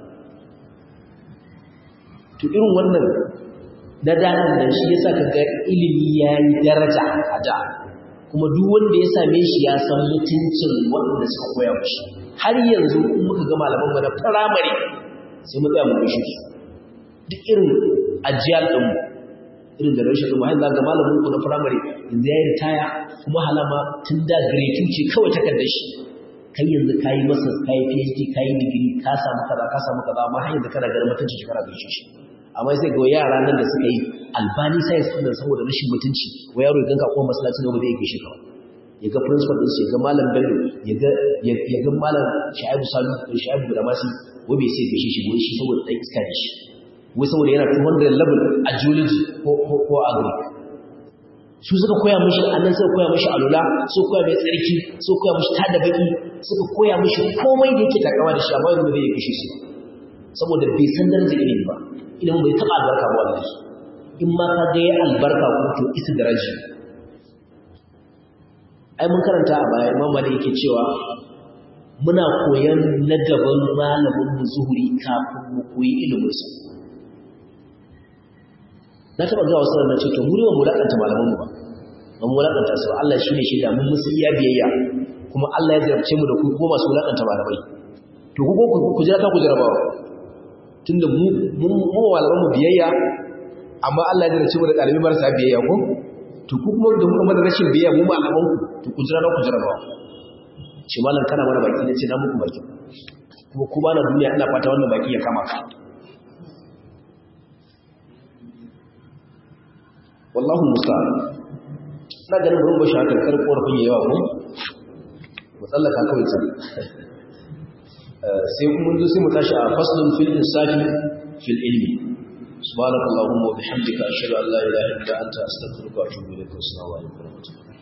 Speaker 1: to irin wannan da danan nan shi yasa kaga ilimi yayi daraja a da kuma duk wanda ya same shi ya san mutuncin wanda suka koya mishi har yanzu in muka ga malaman mu na primary sai mu tsaya mu gaishe su duk irin ajiyar din irin da rashin din har ga malamin ku na primary yanzu yayi ritaya kuma halama tun da grade 2 ce kawai takardar shi kai yanzu kayi masa kayi PhD kayi degree ka samu kaza ka samu kaza amma har yanzu kana ganin mutunci shi kana gaishe shi amma sai ga yara nan da suka yi albani science din saboda rashin mutunci wa yaro ya ganka ko masallaci ne ba zai gaishe ka ya ga principal din ya ga malam bello ya ga ya ga malam shaibu salu da shaibu da masu wai bai sai gaishe shi wai shi saboda dan iska ne shi wai saboda yana 200 level a geology ko ko ko agri su suka koya mishi annan suka koya mishi alula su koya mai tsarki su koya mishi tada baki suka koya mishi komai da yake takawa da shi amma yanzu bai gaishe shi saboda bai san darajar ilimi ba ilimin bai taɓa albarka ba wallahi in ma ka ga ya albarka ko to isa daraji ai mun karanta a baya imam malik yake cewa muna koyan na gaban malamin mu zuhuri kafin mu koyi ilimin sa na taɓa ga wasu na ce to mu ne ba mu lakanta malaman mu ba ba mu lakanta su ba Allah shine shaida mun musu iya biyayya kuma Allah ya jarabce mu da ku ko masu lakanta malamai to ku ko ku jira ta ku jarabawa tunda mu mu malaman mu biyayya amma Allah ya dace mu da dalibi marasa biyayya ko to ku kuma da kuma da rashin biyayya mu malaman ku to ku jira ku jira ba shi malam kana mana baki ne ce na muku baki kuma ku bana duniya ina fata wannan baki ya kama ka wallahu musta'an na ganin mun bashi haka kar korafin yawa ko mu tsallaka kawai sai sai kuma mun sai mu tashi a faslun fil insafi fil ilmi subhanakallahumma wa bihamdika ashhadu an la ilaha illa anta astaghfiruka wa atubu ilaik wa assalamu alaikum wa rahmatullahi